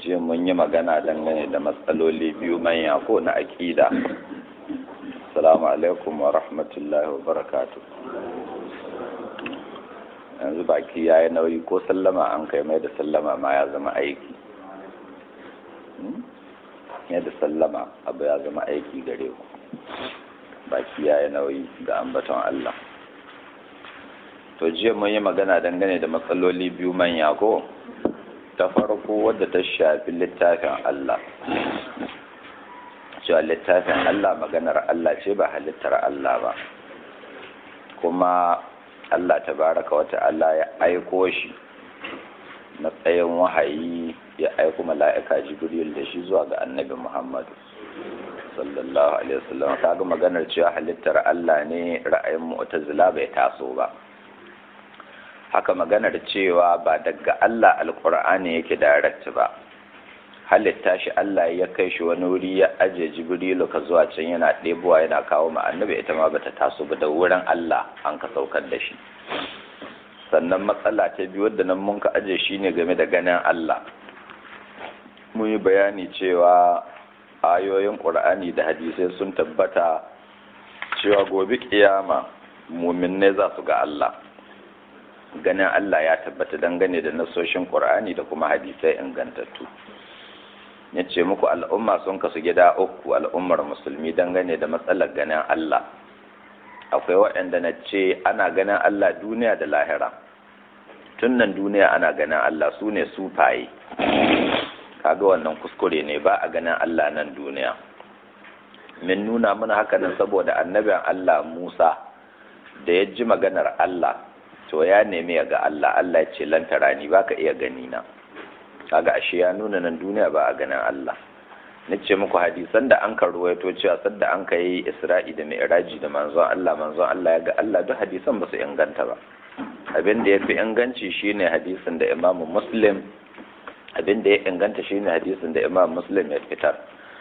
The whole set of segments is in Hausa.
jiya mun yi magana dangane da matsaloli biyu manya ko na aƙida salamu alaikum wa rahmatullahi wa barakatu yanzu baki ya yi nauyi ko sallama an kai mai da sallama ma ya zama aiki yadda sallama abu ya zama aiki gare ku baki ya yi nauyi ga ambaton Allah to jiya mun yi magana dangane da matsaloli biyu manya ko ta farko wadda ta shafi littafin Allah cewa littafin Allah maganar Allah ce ba halittar Allah ba kuma Allah tabaraka wata Allah ya aiko shi matsayin wahayi ya aiko mala'ika jibril da shi zuwa ga annabi Muhammad sallallahu alaihi wasallam kaga maganar cewa halittar Allah ne ra'ayin mu'tazila bai taso ba haka maganar cewa ba daga Allah alkur'ani yake direct ba halitta shi Allah ya kai shi wani wuri ya aje jibrilu ka zuwa can yana ɗebowa yana kawo ma annabi ita ma bata taso ba da wurin Allah an ka saukar da shi sannan matsala ta biyu wadda nan mun ka aje shi ne game da ganin Allah mun yi bayani cewa ayoyin ƙur'ani da hadisai sun tabbata cewa gobe kiyama muminai za su ga Allah ganin Allah ya tabbata dangane da nasoshin Qur'ani da kuma hadisai ingantattu ya ce muku al'umma sun kasu gida uku al'ummar musulmi dangane da matsalar ganin Allah akwai waɗanda na ce ana ganin Allah duniya da lahira tun nan duniya ana ganin Allah su ne sufaye kaga wannan kuskure ne ba a ganin Allah nan duniya min nuna mana haka nan saboda annabin Allah Musa da ya ji maganar Allah to ya nemi ya ga Allah Allah ya ce lantara ni baka iya gani na kaga ashe ya nuna nan duniya ba a ganin Allah nace muku hadisan da an karuwaito cewa sadda an kai Isra'i da Mi'raji da manzon Allah manzon Allah ya ga Allah duk hadisan ba su inganta ba abin da yafi inganci shine hadisin da Imam Muslim abin da ya inganta shine hadisin da Imam Muslim ya fitar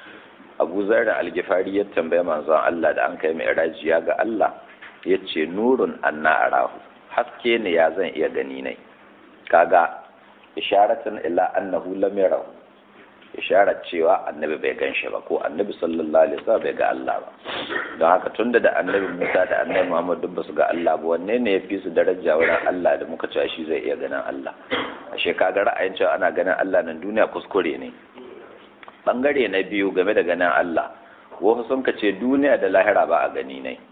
Abu Zarra al-Ghifari ya tambaye manzon Allah da an kai Mi'raji ya ga Allah yace nurun anna arahu haske ne ya zan iya gani ne kaga isharatan ila annahu lam yarahu isharar cewa annabi bai gan shi ba ko annabi sallallahu alaihi wasallam bai ga Allah ba don haka tunda da annabi Musa da annabi Muhammad duk ba su ga Allah ba wanne ne yafi su daraja wurin Allah da muka cewa shi zai iya ganin Allah ashe kaga ra'ayin cewa ana ganin Allah nan duniya kuskure ne bangare na biyu game da ganin Allah wasu sun ka ce duniya da lahira ba a gani ne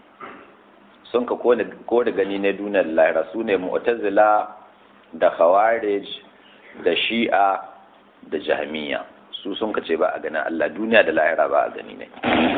sun ka ko da gani na duniyar lahira su ne mu'tazila da khawarij da shi'a da jahmiya su sun ka ce ba a ganin Allah duniya da lahira ba a gani ne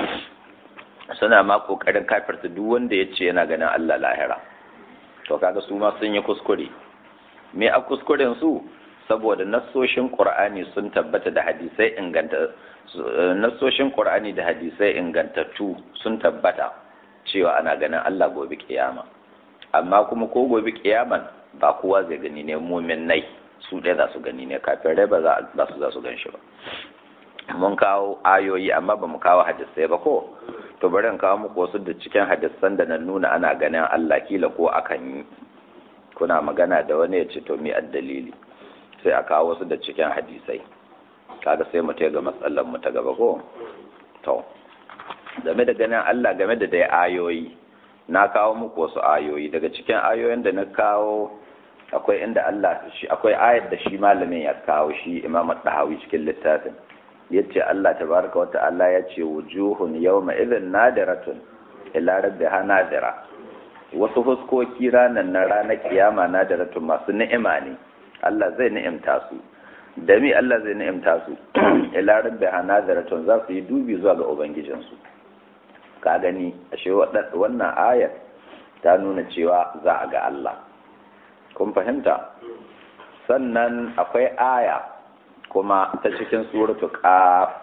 suna ma kokarin kafirta duk wanda ya ce yana ganin Allah lahira to kaga su ma sun yi kuskure me a kuskuren su saboda nassoshin qur'ani sun tabbata da hadisai inganta nassoshin qur'ani da hadisai ingantattu sun tabbata cewa ana ganin Allah gobe kiyama amma kuma ko gobe kiyaman ba kowa zai gani ne mumin nai su ɗaya za su gani ne kafin rai ba za su za su gan shi ba mun kawo ayoyi amma ba mu kawo hadisai ba ko to bari in kawo muku wasu da cikin hadisan da na nuna ana ganin Allah kila ko akan yi kuna magana da wani ya ce to mi dalili sai a kawo wasu da cikin hadisai kaga sai mu ga matsalar mu ta gaba ko to game da ganin Allah game da dai ayoyi na kawo muku wasu ayoyi daga cikin ayoyin da na kawo akwai inda Allah shi akwai ayar da shi malamin ya kawo shi Imam Dahawi cikin littafin yace Allah tabaraka wa ta'ala yace wujuhun yawma idhin nadiratun ila rabbiha nadira wasu huskoki ranan na ranar kiyama nadiratun masu ni'ima ne Allah zai ni'imta su da mi Allah zai ni'imta su ila rabbiha nadiratun za su yi dubi zuwa ga ubangijinsu ka gani ashe wannan ayar ta nuna cewa za a ga Allah kun fahimta sannan akwai aya kuma ta cikin suratu qaf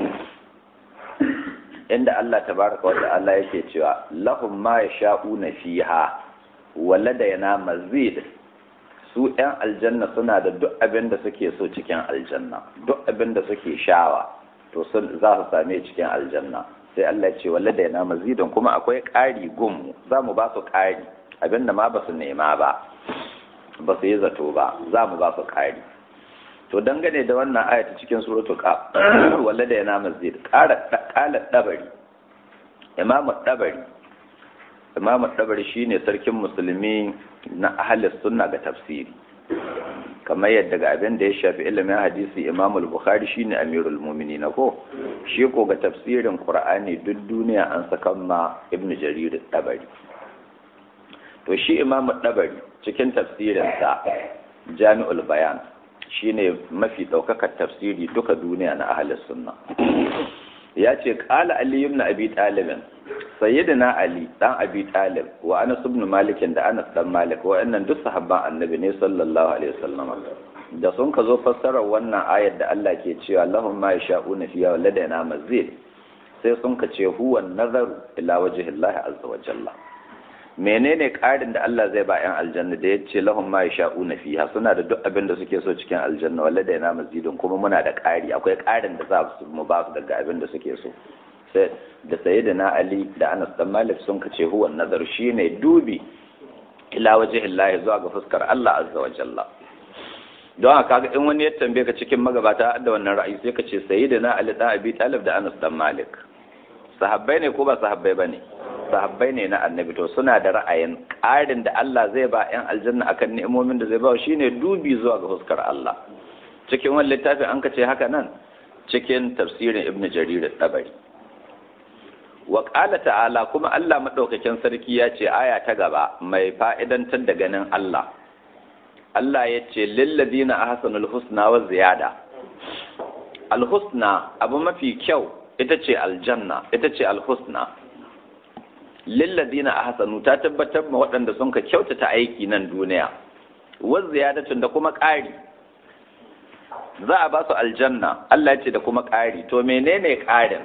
inda Allah tabaraka wa ta'ala yake cewa lahum ma yasha'una fiha waladayna mazid su ‘yan aljanna suna da duk abin da suke so cikin aljanna duk abin da suke shawa to za su same cikin aljanna sai Allah ce walla da yana mazidan kuma akwai ƙari gun za mu ba su ƙari abinda ma ba su nema ba ba su yi zato ba za mu ba su ƙari to dangane da wannan ayata cikin suratul qaf walla da yana masjid qala qala dabari imamu dabari imamu dabari shine sarkin musulmi na ahlus sunna ga tafsiri kamar yadda ga abin da ya shafi ilimin hadisi imamu al-bukhari shine amirul mu'minin ko shi ko ga tafsirin qur'ani duk duniya an saka ma ibnu jarir dabari to shi imamu dabari cikin tafsirinsa jami'ul bayan shine mafi ɗaukakar tafsiri duka duniya na ahalis sunna ya ce ƙala ali ibn abi talibin sayyidina ali dan abi talib wa anas ibn malik da anas dan malik wa'annan duk sahabban annabi ne sallallahu alaihi wasallam da sun ka zo fassarar wannan ayar da Allah ke cewa lahum ma yasha'una fiha wa ladaina mazid sai sun ka ce huwa nazaru ila wajhillahi azza wa jalla menene ƙarin da Allah zai ba 'yan aljanna da ya ce lahum ma yasha'una fiha suna da duk abin da suke so cikin aljanna walla da yana mazidin kuma muna da ƙari akwai ƙarin da za su mu ba su daga abin da suke so sai da sayyidina Ali da Anas dan Malik sun kace huwa nazar shine dubi ila wajhillahi zuwa ga fuskar Allah azza wa jalla don haka ga in wani ya tambaye ka cikin magabata da wannan ra'ayi sai ka ce sayyidina Ali da Abi Talib da Anas dan Malik sahabbai ne ko ba sahabbai bane sahabbai ne na annabi to suna da ra'ayin ƙarin da Allah zai ba 'yan aljanna akan ni'imomin da zai ba shine dubi zuwa ga fuskar Allah cikin wani littafin an kace haka nan cikin tafsirin ibnu jarir tabari wa qala ta'ala kuma Allah madaukakin sarki ya ce aya ta gaba mai fa'idantar da ganin Allah Allah ya ce lil ladina ahsanul husna wa ziyada al husna abu mafi kyau ita ce aljanna ita ce al husna lilladina ahsanu ta tabbatar ma waɗanda sun ka kyautata aiki nan duniya wa ziyadatun da kuma ƙari za a ba su aljanna Allah ce da kuma ƙari to menene ƙarin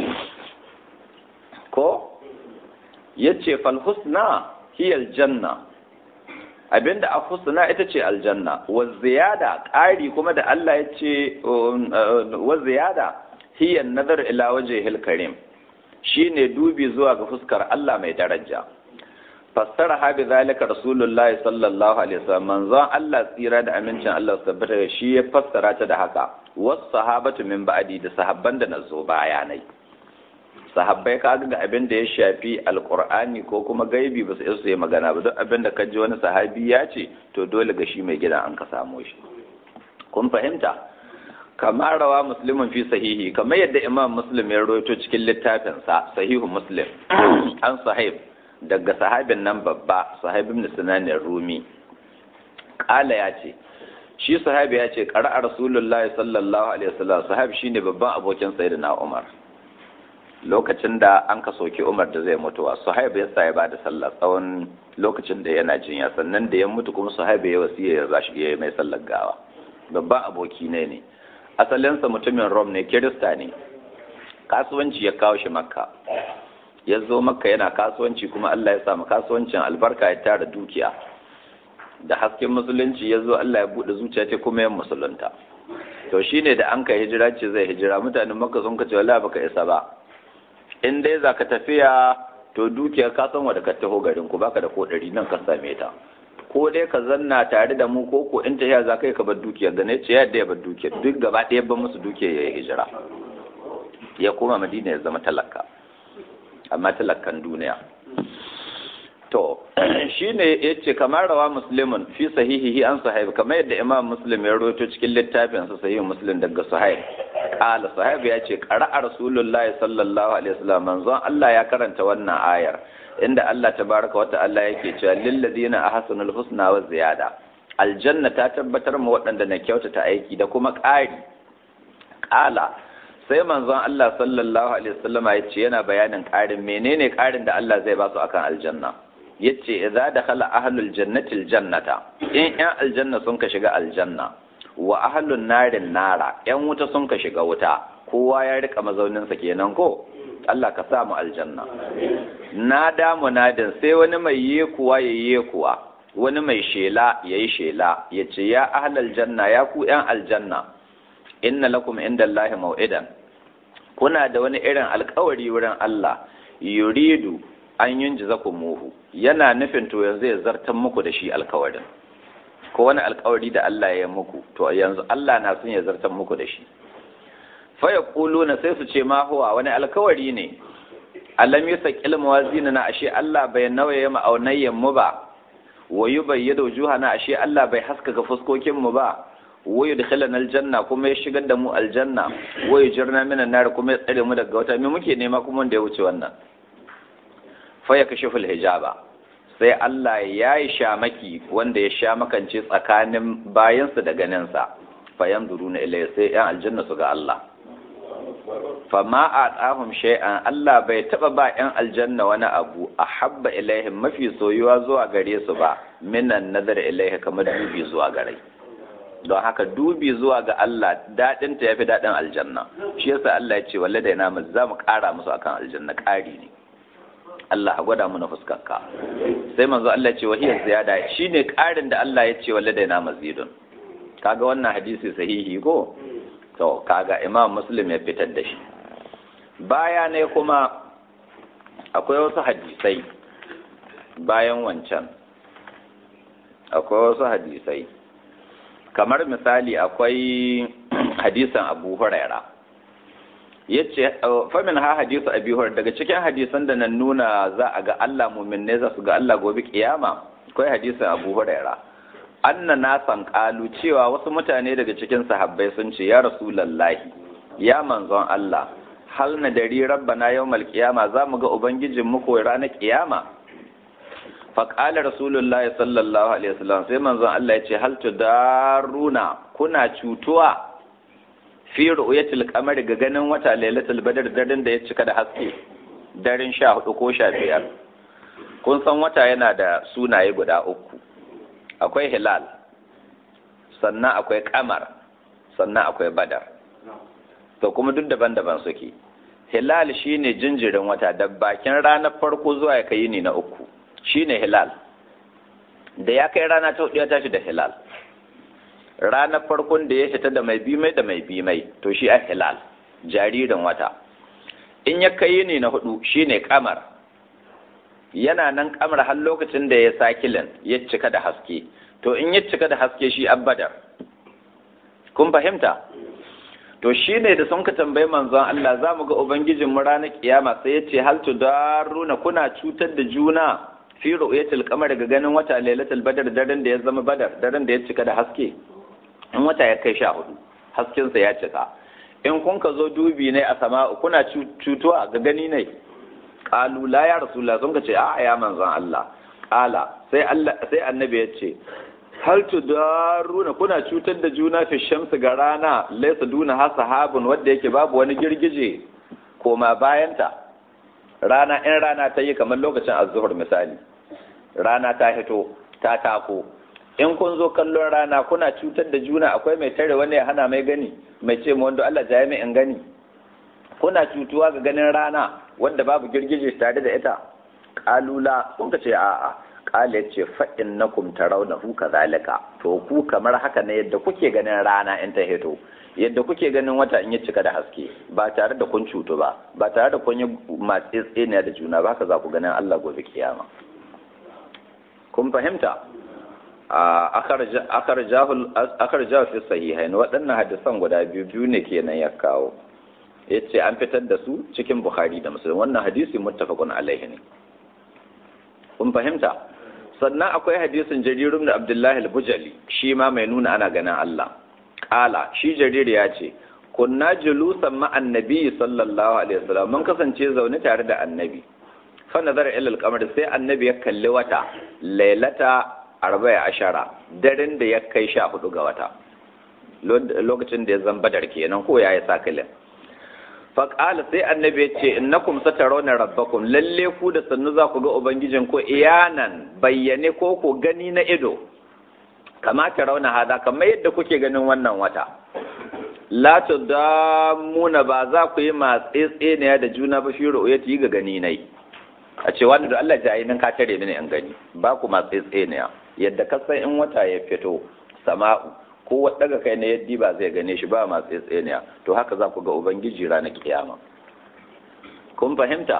ko yace fal husna hiya aljanna abinda a husna ita ce aljanna wa ziyada ƙari kuma da Allah ya ce wa ziyada hiya nazar ila wajhil karim shi ne dubi zuwa ga fuskar Allah mai daraja fassara habi zalika rasulullahi sallallahu alaihi wasallam manzon Allah tsira da amincin Allah su tabbata da shi ya fassara ta da haka wasu sahabatu min ba'di da sahabban da nazo bayanai sahabbai ka ga abin da ya shafi alqur'ani ko kuma gaibi ba su isa yi magana ba duk abin da kaji wani sahabi ya ce to dole ga shi mai gidan an ka samo shi kun fahimta kama rawa muslimin fi sahihi kamar yadda imam muslim ya rawaito cikin littafinsa sahihu muslim an sahib daga sahabin nan babba sahibin sinanin rumi kala ya ce shi sahabi ya ce ƙara'a rasulullahi sallallahu alaihi wasallam sahabi shine babban abokin sayyidina umar lokacin da an ka soki umar da zai mutuwa sahib ya sa ya bada sallah tsawon lokacin da yana jinya sannan da ya mutu kuma sahib ya wasiya ya zashi ya mai sallar gawa babban aboki ne ne asalinsa mutumin rom ne kirista ne kasuwanci ya kawo shi makka ya zo makka yana kasuwanci kuma allah ya samu kasuwancin albarka ya tara dukiya da hasken musulunci ya zo allah ya buɗe zuciya ce kuma yan musulunta to shine da an ka hijira ce zai hijira mutanen makka sun kace wala baka isa ba in dai za ka tafiya to dukiya ka san wanda ka taho garin ku baka da ko ɗari nan ka same ta ko dai ka zanna tare da mu ko ko in tafiya za ka yi ka bar dukiyar da ne ce yadda ya bar dukiyar duk gaba ɗaya ban musu dukiyar ya yi hijira ya koma madina ya zama talaka amma talakan duniya to shine yace kamar rawa muslimun fi sahihihi an sahib kamar yadda imam muslim ya rawaito cikin littafin sa sahih muslim daga sahib qala sahib ya ce qara'a rasulullahi sallallahu alaihi wasallam manzon Allah ya karanta wannan ayar inda Allah tabaraka wa ta'ala yake cewa lil ladina ahsanul husna wa ziyada aljanna ta tabbatar ma waɗanda na kyautata aiki da kuma ƙari ƙala sai manzon Allah sallallahu alaihi wasallam ya ce yana bayanin ƙarin menene ƙarin da Allah zai ba su akan aljanna yace idza dakhala ahlul jannati aljannata in yan aljanna sun ka shiga aljanna wa ahlun narin nara yan wuta sun ka shiga wuta kowa ya rika mazaunin sa kenan ko Allah ka sa mu aljanna na da munadin sai wani mai yekuwa ya yekuwa wani mai shela yayi shela yace ya ahlal janna ya ku yan aljanna inna lakum indallahi mau'idan kuna da wani irin alkawari wurin Allah yuridu an yunji muhu yana nufin to yanzu ya zartan muku da shi alkawarin ko wani alkawari da Allah ya muku to yanzu Allah na son ya zartar muku da shi fa yaquluna sai su ce ma huwa wani alkawari ne alam yusaqil mawazina na ashe Allah bai nawaye ma'aunayyan mu ba wa yubayyadu wujuhana ashe Allah bai haskaka fuskokin mu ba wa yudkhilana aljanna kuma ya shigar da mu aljanna wa yujirna minan nar kuma ya tsare mu daga wata me muke nema kuma wanda ya wuce wannan fa yakashiful hijaba sai Allah ya yi shamaki wanda ya sha makance tsakanin bayansa da ganinsa fayan duru na ilai sai ‘yan aljanna su ga Allah. Fama a tsahun shay'an Allah bai taɓa ba ‘yan aljanna wani abu a habba ilaihim mafi soyuwa zuwa gare su ba minan nazar ilaihi kamar dubi zuwa gare. Don haka dubi zuwa ga Allah daɗinta ya fi daɗin aljanna. Shi yasa Allah ya ce walle da yana za mu ƙara musu akan aljanna ƙari ne. Allah a gwada muna fuskarka sai manzo Allah ce wahiyar ziyada shine ƙarin da Allah ya ce wallahi na mazidun kaga wannan hadisi sahihi ko to kaga Imam Muslim ya fitar da shi baya ne kuma akwai wasu hadisai bayan wancan akwai wasu hadisai kamar misali akwai hadisan Abu Huraira yace famin ha hadisu abi hurairah daga cikin hadisan da nan nuna za a ga Allah mu'minne za su ga Allah gobe kiyama akwai hadisin Abu Hurairah anna nasan qalu cewa wasu mutane daga cikin sahabbai sun ce ya rasulullahi ya manzon Allah hal na dari rabbana yawmal qiyama za mu ga ubangijin mu ko ranar kiyama fa qala rasulullahi sallallahu alaihi wasallam sai manzon Allah ya ce hal tudaruna kuna cutuwa fi ru'yatil qamari ga ganin wata lailatul badr daren da ya cika da haske daren 14 ko 15 kun san wata yana da sunaye guda uku akwai hilal sannan akwai qamar sannan akwai badar to kuma duk daban-daban suke hilal shine jinjirin wata da bakin ranar farko zuwa ya kai ni na uku shine hilal da ya kai rana ta hudu ya tashi da hilal ranar farkon da ya fita da mai bimai da mai bimai to shi a hilal jaririn wata in ya kai ne na hudu shine kamar yana nan kamar har lokacin da ya sakilin ya cika da haske to in ya cika da haske shi abbadar kun fahimta to shi ne da sun ka tambayi manzon Allah za mu ga ubangijin mu ranar kiyama sai ya ce hal tudaruna kuna cutar da juna fi ru'yatil qamar ga ganin wata lailatul badar daren da ya zama badar daren da ya cika da haske in wata ya kai sha hudu haskensa ya cika in kun ka zo dubi ne a sama kuna cutuwa ga gani ne qalu la ya rasulullah sun ka ce a ya manzon Allah qala sai Allah sai annabi ya ce hal tudaruna kuna cutar da juna fi shamsu ga rana laysa duna ha sahabun wanda yake babu wani girgije koma bayanta rana in rana ta yi kamar lokacin azzuhur misali rana ta hito ta tako in kun zo kallon rana kuna cutar da juna akwai mai tare wani ya hana mai gani mai ce mu wanda Allah jaye mai in gani kuna cutuwa ga ganin rana wanda babu girgije tare da ita kalula kun ka ce a'a kala ce fa innakum tarawnahu kadhalika to ku kamar haka ne yadda kuke ganin rana in ta hito yadda kuke ganin wata in ya cika da haske ba tare da kun cutu ba ba tare da kun yi matsi tseniya da juna ba haka za ku ganin Allah gobe kiyama kun fahimta akar jahu fi sahihain waɗannan hadisan guda biyu biyu ne kenan ya kawo ya ce an fitar da su cikin bukhari da musulun wannan hadisi muttafaqun alaihi ne kun fahimta sannan akwai hadisin jarirun da abdullahi al-bujali shi ma mai nuna ana ganin Allah kala shi jarir ya ce kunna julusan ma annabi sallallahu alaihi wasallam mun kasance zaune tare da annabi fa nazara ila al-qamar sai annabi ya kalli wata lailata arba'in ashara daren da ya kai sha hudu ga wata lokacin da ya zan badar kenan ko ya yi sakilin faƙala sai annabi ya ce innakum satarawna rabbakum lalle ku da sannu za ku ga ubangijin ko iyanan bayyane ko ku gani na ido kama ta rauna hada kamar yadda kuke ganin wannan wata la tudamuna ba za ku yi matsetseniya da juna ba fi ru'yati ga gani nai a ce wanda da Allah jayi nan ka tare mini in gani ba ku matsetseniya yadda ka san in wata ya fito sama'u ko daga kai na yaddi ba zai gane shi ba masu tseniya to haka za ku ga ubangiji ranar kiyama kun fahimta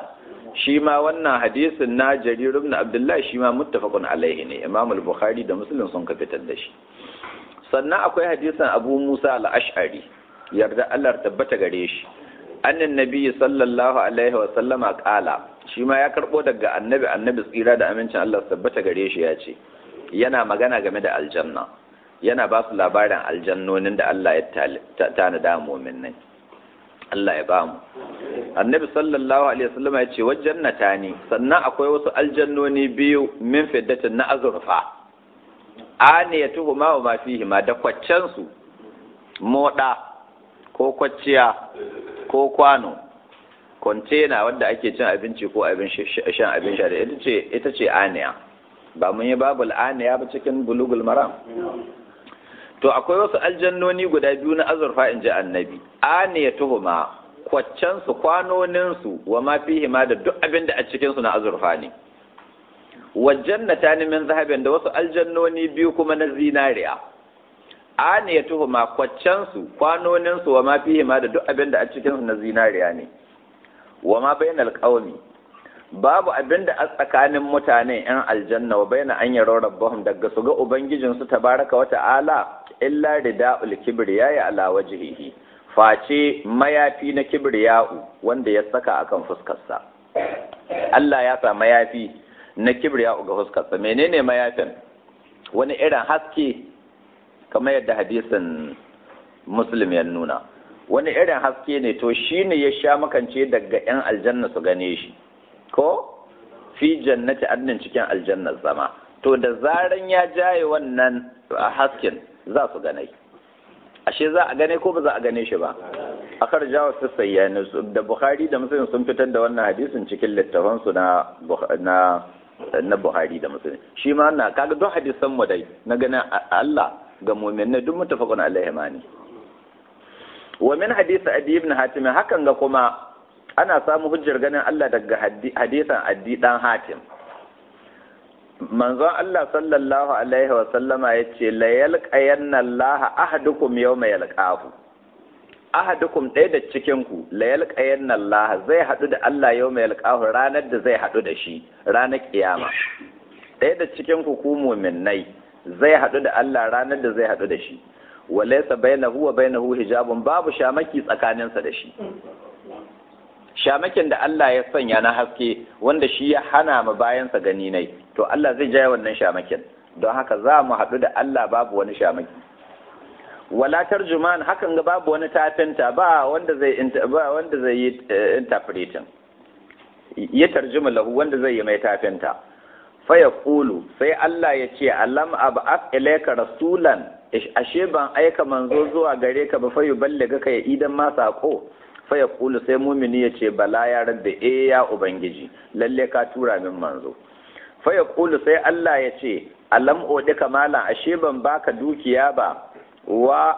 shi ma wannan hadisin na jarir ibn abdullahi shi ma muttafaqun alaihi ne imam al-bukhari da muslim sun ka fitar da shi sannan akwai hadisin abu musa al-ash'ari yarda Allah tabbata gare shi annan nabi sallallahu alaihi wa sallama kala shi ma ya karbo daga annabi annabi tsira da amincin Allah tabbata gare shi ya ce yana magana game da aljanna yana ba su labarin aljannonin da Allah ya tanada mu'minai Allah ya bamu annabi sallallahu alaihi wasallam ya ce wajannata ne sannan akwai wasu aljannoni biyu min fiddatin na azurfa aniyatuhu ma wa ma fihi ma da kwaccen su moda ko kwacciya ko kwano kontena wanda ake cin abinci ko abin shan abin sha ita ce ita ce aniya ba mun yi babul aniya ba cikin bulugul maram to akwai wasu aljannoni guda biyu na azurfa in ji annabi aniya tuhuma kwaccensu kwanoninsu wa ma fihi ma da duk abin da a cikinsu na azurfa ne wajen na tani min zahabin da wasu aljannoni biyu kuma na zinariya aniya tuhuma kwaccensu kwanoninsu wa ma fihi ma da duk abin da a cikinsu na zinariya ne wa ma bainal qaumi babu abin da a tsakanin mutane yan aljanna wa baina an yaro rabbahum daga su ga ubangijinsu tabaraka wa ta'ala illa rida'ul kibriya ya ala wajhihi face mayafi na kibriya'u wanda ya saka akan fuskarsa Allah ya sa mayafi na kibriya'u ga fuskarsa menene mayafin wani irin haske kamar yadda hadisin muslim ya nuna wani irin haske ne to shine ya sha makance daga yan aljanna su gane shi ko fi jannati adnin cikin aljannar zama to da zaran ya jaye wannan hasken za su gane ashe za a gane ko ba za a gane shi ba akar jawo su sayyani da bukhari da muslim sun fitar da wannan hadisin cikin littafan su na na na buhari da muslim shi ma na kaga duk hadisan mu dai na ganin Allah ga mu'minai duk mutafaqun alaihi mani wa min hadisi adi ibn hatim hakan ga kuma ana samu hujjar ganin Allah daga hadisan addi dan hatim manzon Allah sallallahu alaihi wa sallama ya ce la yalqayanna Allah ahadukum yawma yalqahu ahadukum ɗaya da cikin ku la yalqayanna Allah zai hadu da Allah yawma yalqahu ranar da zai hadu da shi ranar kiyama ɗaya da cikin ku ku mu'minnai zai hadu da Allah ranar da zai hadu da shi walaysa bainahu wa bainahu hijabun babu shamaki tsakaninsa da shi shamakin da Allah ya sanya na haske wanda shi ya hana ma bayansa gani nai to Allah zai jaya wannan shamakin don haka za mu haɗu da Allah babu wani shamaki wala tarjuman hakan ga babu wani tafinta ba wanda zai ba wanda zai yi interpreting ya tarjuma lahu wanda zai yi mai tafinta fa yaqulu sai Allah ya ce alam ab'ath ilayka rasulan ashe ban aika manzo zuwa gare ka ba fa yuballiga ka ya idan ma sako faya kulu sai mumini ya ce bala ya rabbe e ya ubangiji lalle ka tura min manzo faya kulu sai Allah ya ce alam odi kamala ashe ban baka dukiya ba wa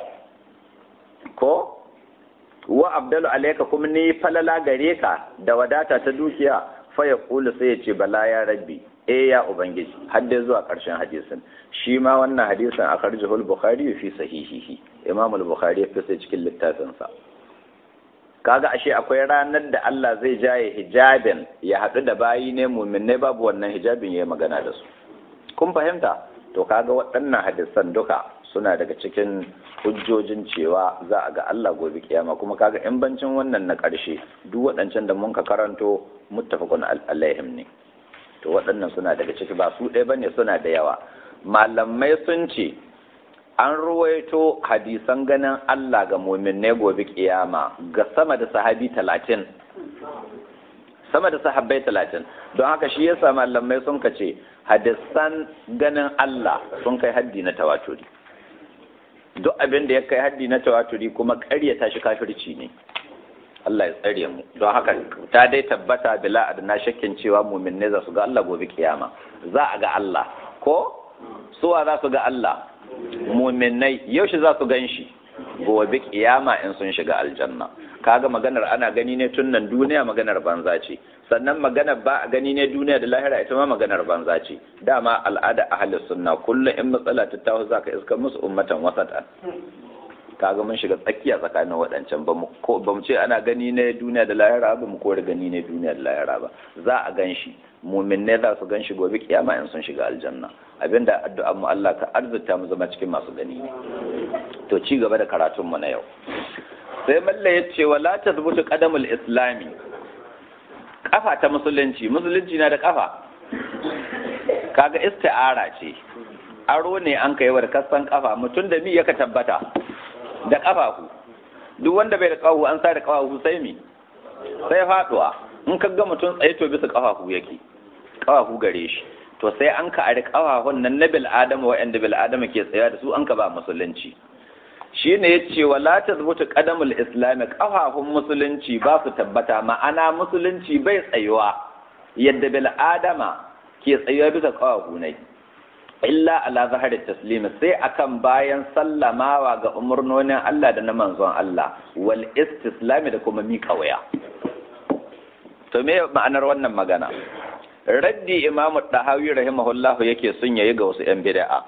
ko wa abdalu alayka kuma ni falala gare ka da wadata ta dukiya faya kulu sai ya ce bala ya rabbi e ya ubangiji har dai zuwa karshen hadisin shi ma wannan hadisin a karjihul bukhari fi sahihihi imam al-bukhari ya fi sai cikin littafinsa kaga ashe akwai ranar da Allah zai jaye hijabin ya haɗu da bayi ne muminai babu wannan hijabin ya magana da su kun fahimta to kaga waɗannan hadisan duka suna daga cikin hujjojin cewa za a ga Allah gobe kiyama kuma kaga in bancin wannan na ƙarshe duk waɗancan da mun ka karanto muttafaqun alaihim ne to waɗannan suna daga ciki ba su ɗaya bane suna da yawa malamai sun ce an ruwaito hadisan ganin Allah ga muminai gobe kiyama ga sama da sahabi talatin sama da sahabbai talatin don haka shi yasa malamai sun kace hadisan ganin Allah sun kai haddi na tawaturi duk abin da ya kai haddi na tawaturi kuma ƙaryata shi kafirci ne Allah ya tsare mu don haka ta dai tabbata bila adna shakkin cewa muminai za su ga Allah gobe kiyama za a ga Allah ko suwa za su ga Allah muminai yaushe za su gan shi gobe kiyama in sun shiga aljanna kaga maganar ana gani ne tun nan duniya maganar banza ce sannan maganar ba a gani ne duniya da lahira ita ma maganar banza ce dama al'ada ahli sunna kullum in matsala ta taho zaka iska musu ummatan wasatan kaga mun shiga tsakiya tsakanin waɗancan ba mu ce ana gani ne duniya da lahira ba mu kore gani ne duniya da lahira ba za a gan shi mumin ne za su gan shi gobe kiyama in sun shiga aljanna abinda addu'an mu Allah ka arzuta mu zama cikin masu gani ne to ci gaba da karatun mu na yau sai malla ya ce wala tazbutu qadamul islami kafa ta musulunci musulunci na da kafa kaga isti'ara ce aro ne an kai wa kasan kafa mutum da mi yaka tabbata da kafafu duk wanda bai da kafafu an sa da kafafu sai mi sai faduwa in ka ga mutum tsaye to bisa kafafu yake kafafu gare shi to sai an ka ari kafafun nan na bil adama wa'anda bil adama ke tsaya da su an ka ba musulunci shine yace wala tazbutu qadamul islam kafafun musulunci ba su tabbata ma'ana musulunci bai tsayuwa yadda bil adama ke tsayuwa bisa kafafu ne illa ala zahar taslimi sai akan bayan sallamawa ga umarnonin Allah da na manzon Allah wal istislami da kuma miƙa waya to me ma'anar wannan magana raddi imamu dahawi rahimahullah yake sun yayi ga wasu yan bid'a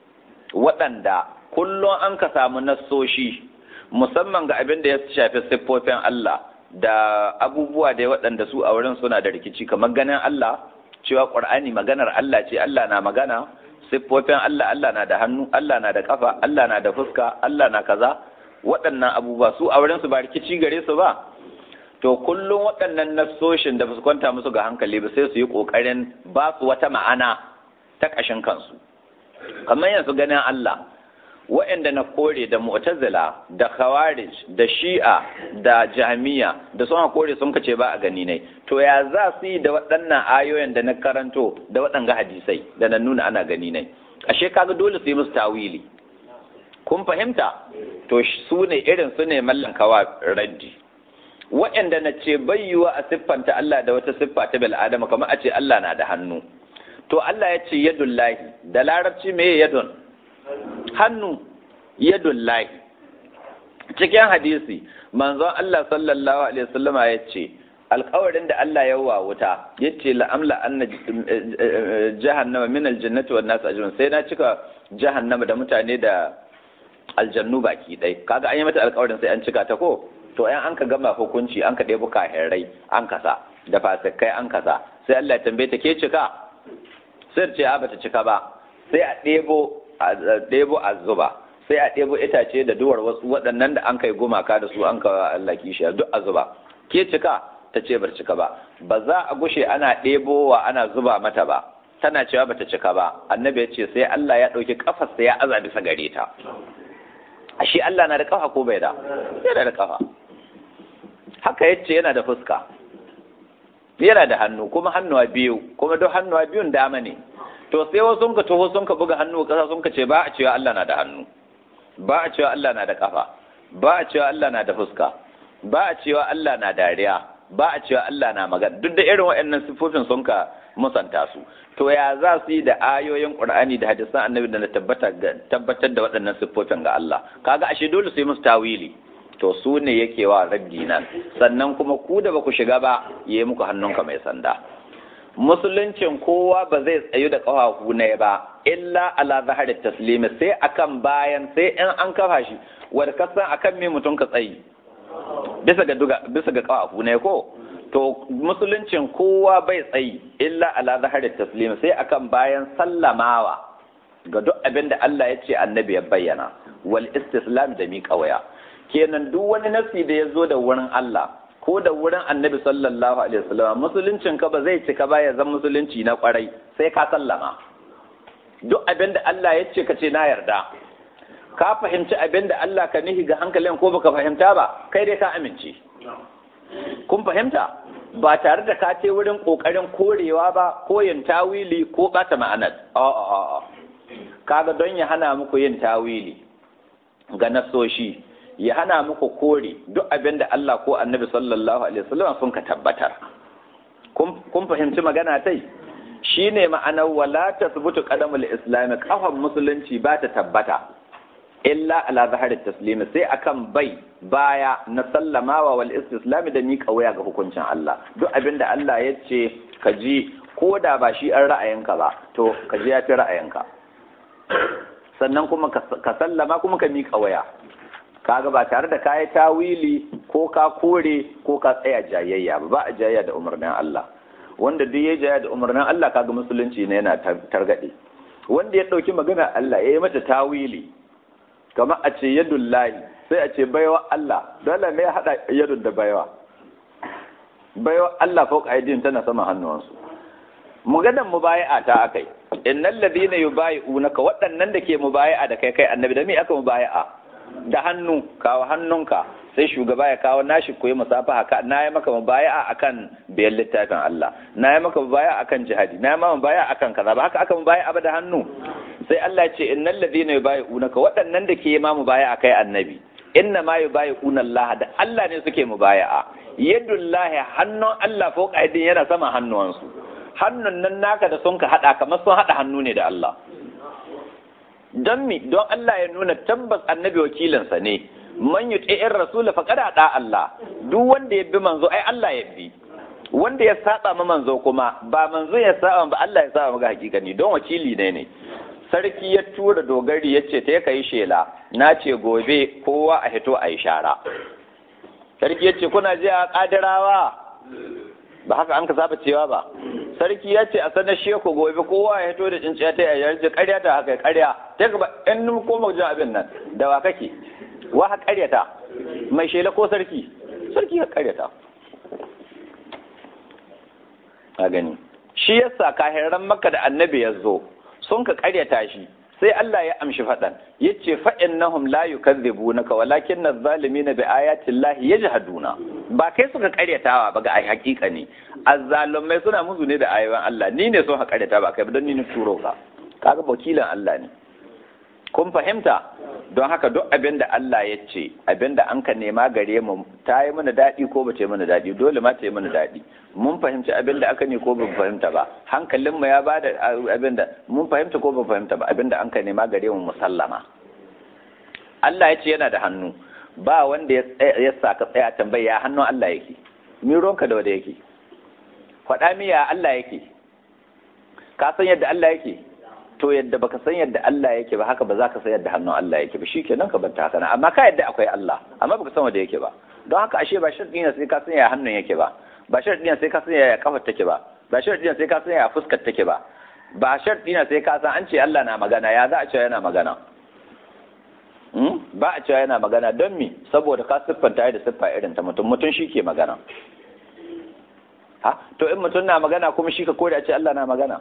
waɗanda kullum an ka samu nassoshi musamman ga abin da ya shafi siffofin Allah da abubuwa da waɗanda su a wurin suna da rikici kamar ganin Allah cewa Qur'ani maganar Allah ce Allah na magana siffofin Allah Allah na da hannu Allah na da kafa Allah na da fuska Allah na kaza waɗannan abubuwa su a wurin su ba rikici gare su ba to kullum waɗannan nassoshin da su kwanta musu ga hankali ba sai su yi ƙoƙarin ba su wata ma'ana ta ƙashin kansu kamar yanzu ganin Allah waɗanda na kore da mu'tazila da khawarij da shi'a da jami'a da sun kore sun kace ba a gani ne to ya za su yi da waɗannan ayoyin da na karanto da waɗanga hadisai da na nuna ana gani ne ashe kaga dole su yi musu tawili kun fahimta to su ne irin su ne mallan kawa raddi waɗanda na ce bayyuwa a siffanta Allah da wata siffa ta bil adama kamar a ce Allah na da hannu to Allah ya ce yadullahi da larabci me yadun hannu yadullahi cikin hadisi manzon Allah sallallahu alaihi wasallama ya ce alkawarin da Allah ya wa wuta ya ce la'amla anna jahannama min aljannati wan nas ajrun sai na cika jahannama da mutane da aljannu baki dai kaga an yi mata alkawarin sai an cika ta ko to ayan an ka gama hukunci an ka ɗebi kahirai an kasa da fasikai an kasa sai Allah ya tambaye ta ke cika sai ce a bata cika ba sai a ɗebo a ɗebo a zuba sai a ɗebo itace da duwar wasu waɗannan da an kai gumaka da su an ka Allah kishiya duk a zuba ke cika ta ce bar cika ba ba za a gushe ana ɗebowa ana zuba mata ba tana cewa bata cika ba annabi ya ce sai Allah ya ɗauki kafarsa ya aza bisa gare ta ashe Allah na da kafa ko bai da yana da kafa haka yace yana da fuska yana da hannu kuma hannuwa biyu kuma duk hannuwa biyun dama ne to sai wasu sun ka taho sun ka buga hannu kasa sun ka ce ba a cewa Allah na da hannu ba a cewa Allah na da kafa ba a cewa Allah na da fuska ba a cewa Allah na dariya ba a cewa Allah na magana duk da irin waɗannan sifofin sun ka musanta su to ya za su yi da ayoyin Qur'ani da hadisan Annabi da na tabbatar da waɗannan sifofin ga Allah kaga ashe dole su yi musu tawili to su ne yake wa raddi nan sannan kuma ku da ba ku shiga ba yi muku hannunka mai sanda musuluncin kowa ba zai tsayu da ƙafafu ne ba illa ala zahar taslimi sai akan bayan sai in an kafa shi wanda ka san akan me mutum ka tsayi bisa ga duga bisa ga ƙafafu ne ko to musuluncin kowa bai tsayi illa ala zahar taslimi sai akan bayan sallamawa ga duk abin da Allah ya ce annabi ya bayyana wal istislam da miƙa waya kenan duk wani nafsi da ya zo da wurin Allah ko da wurin annabi sallallahu alaihi wasallam musuluncin ka ba zai cika ba ya zama musulunci na kwarai sai ka sallama duk abin da Allah ya ce ka ce na yarda ka fahimci abin da Allah ka nihi ga hankalin ko baka fahimta ba kai dai ka amince kun fahimta ba tare da ka ce wurin kokarin korewa ba ko yin tawili ko bata ma'anar a'a a'a kaga don ya hana muku yin tawili ga nasoshi ya hana muku kore duk abin da Allah ko annabi sallallahu alaihi wasallam sun ka tabbatar kun fahimci magana tai shine ma'anar wala tasbutu qadamul islam kafan musulunci ba ta tabbata illa ala zaharit taslimi sai akan bai baya na sallamawa wal istislam da miƙa waya ga hukuncin Allah duk abin da Allah ya ce ka ji ko da ba shi an ra'ayinka ba to ka ji ya fi ra'ayinka sannan kuma ka sallama kuma ka miƙa waya kaga ba tare da kayi tawili ko ka kore ko ka tsaya jayayya ba ba a jayayya da umarnin Allah wanda duk ya jayayya da umarnin Allah kaga musulunci ne yana targade wanda ya dauki magana Allah ya yi mata tawili kamar a ce yadullahi sai a ce baiwa Allah dole ne ya hada yadun da baiwa baiwa Allah fauka aidin tana sama hannuwansu maganan mubayi'a ta akai innal ladina yubayi'unaka waɗannan da ke mubayi'a da kai kai annabi da me aka mubayi'a da hannu kawo hannunka sai shugaba ya kawo nashi koyi musafaha ka na yi maka mubayi'a akan biyan littafin Allah na yi maka mubayi'a akan jihadi na yi maka mubayi'a akan kaza ba haka aka mubayi'a ba da hannu sai Allah ya ce innal ladina yubayi'unaka waɗannan da ke ma mubayi'a kai annabi inna ma yubayi'una Allah da Allah ne suke mubayi'a yadullahi hannun Allah fawqa aydin yana sama hannuwansu hannun nan naka da sun ka haɗa kamar sun haɗa hannu ne da Allah don mi don Allah ya nuna tabbas annabi wakilinsa ne man yi in rasula faqad da Allah duk wanda ya bi manzo ai Allah ya bi wanda ya saba ma manzo kuma ba manzo ya saba ba Allah ya saba ga hakikani don wakili ne ne sarki ya tura dogari ya ce ta ya kai shela na ce gobe kowa a hito a yi shara sarki ya ce kuna ji a kadirawa ba haka an ka saba cewa ba sarki ya ce a sanar sheku gobe kowa ya hito da cinciya ta yayyar ji karya ta haka karya ta gaba in nun koma jin abin nan da wa kake wa ha karyata mai shela ko sarki sarki ha karyata a gani shi yasa kahiran makka da annabi ya zo sun ka karyata shi sai Allah ya amshi faɗan yace fa innahum la yukadzibunaka walakin adh-dhalimina bi ayati llahi yajhaduna ba kai suka karyatawa ba ga hakika ne azzalumai suna musu ne da ayoyin Allah ni ne sun karyata ba kai ba don ni ne turo ka kaga wakilan Allah ne kun fahimta don haka duk abin da Allah ya ce abin da an ka nema gare mu ta yi mana daɗi ko ba ta yi mana daɗi dole ma ta yi mana daɗi mun fahimci abin da aka ne ko ba fahimta ba hankalinmu ya ba da abin da mun fahimta ko ba fahimta ba abin da an ka nema gare mu musallama Allah ya ce yana da hannu ba wanda ya sa ka tsaya tambaya hannun Allah yake mironka da wanda yake faɗa miya Allah yake ka san yadda Allah yake to yadda baka san yadda Allah yake ba haka ba za ka san yadda hannun Allah yake ba shikenan ka banta haka nan amma ka yadda akwai Allah amma baka san wanda yake ba don haka ashe ba sharɗi ne sai ka san ya hannun yake ba ba sharɗi ne sai ka san ya kafar take ba ba sharɗi ne sai ka san ya fuskar take ba ba sharɗi ne sai ka san an ce Allah na magana ya za a ce yana magana ba a cewa yana magana don mi saboda ka siffanta da siffa irin ta mutum mutum shi ke magana ha to in mutum na magana kuma shi ka kore a ce Allah na magana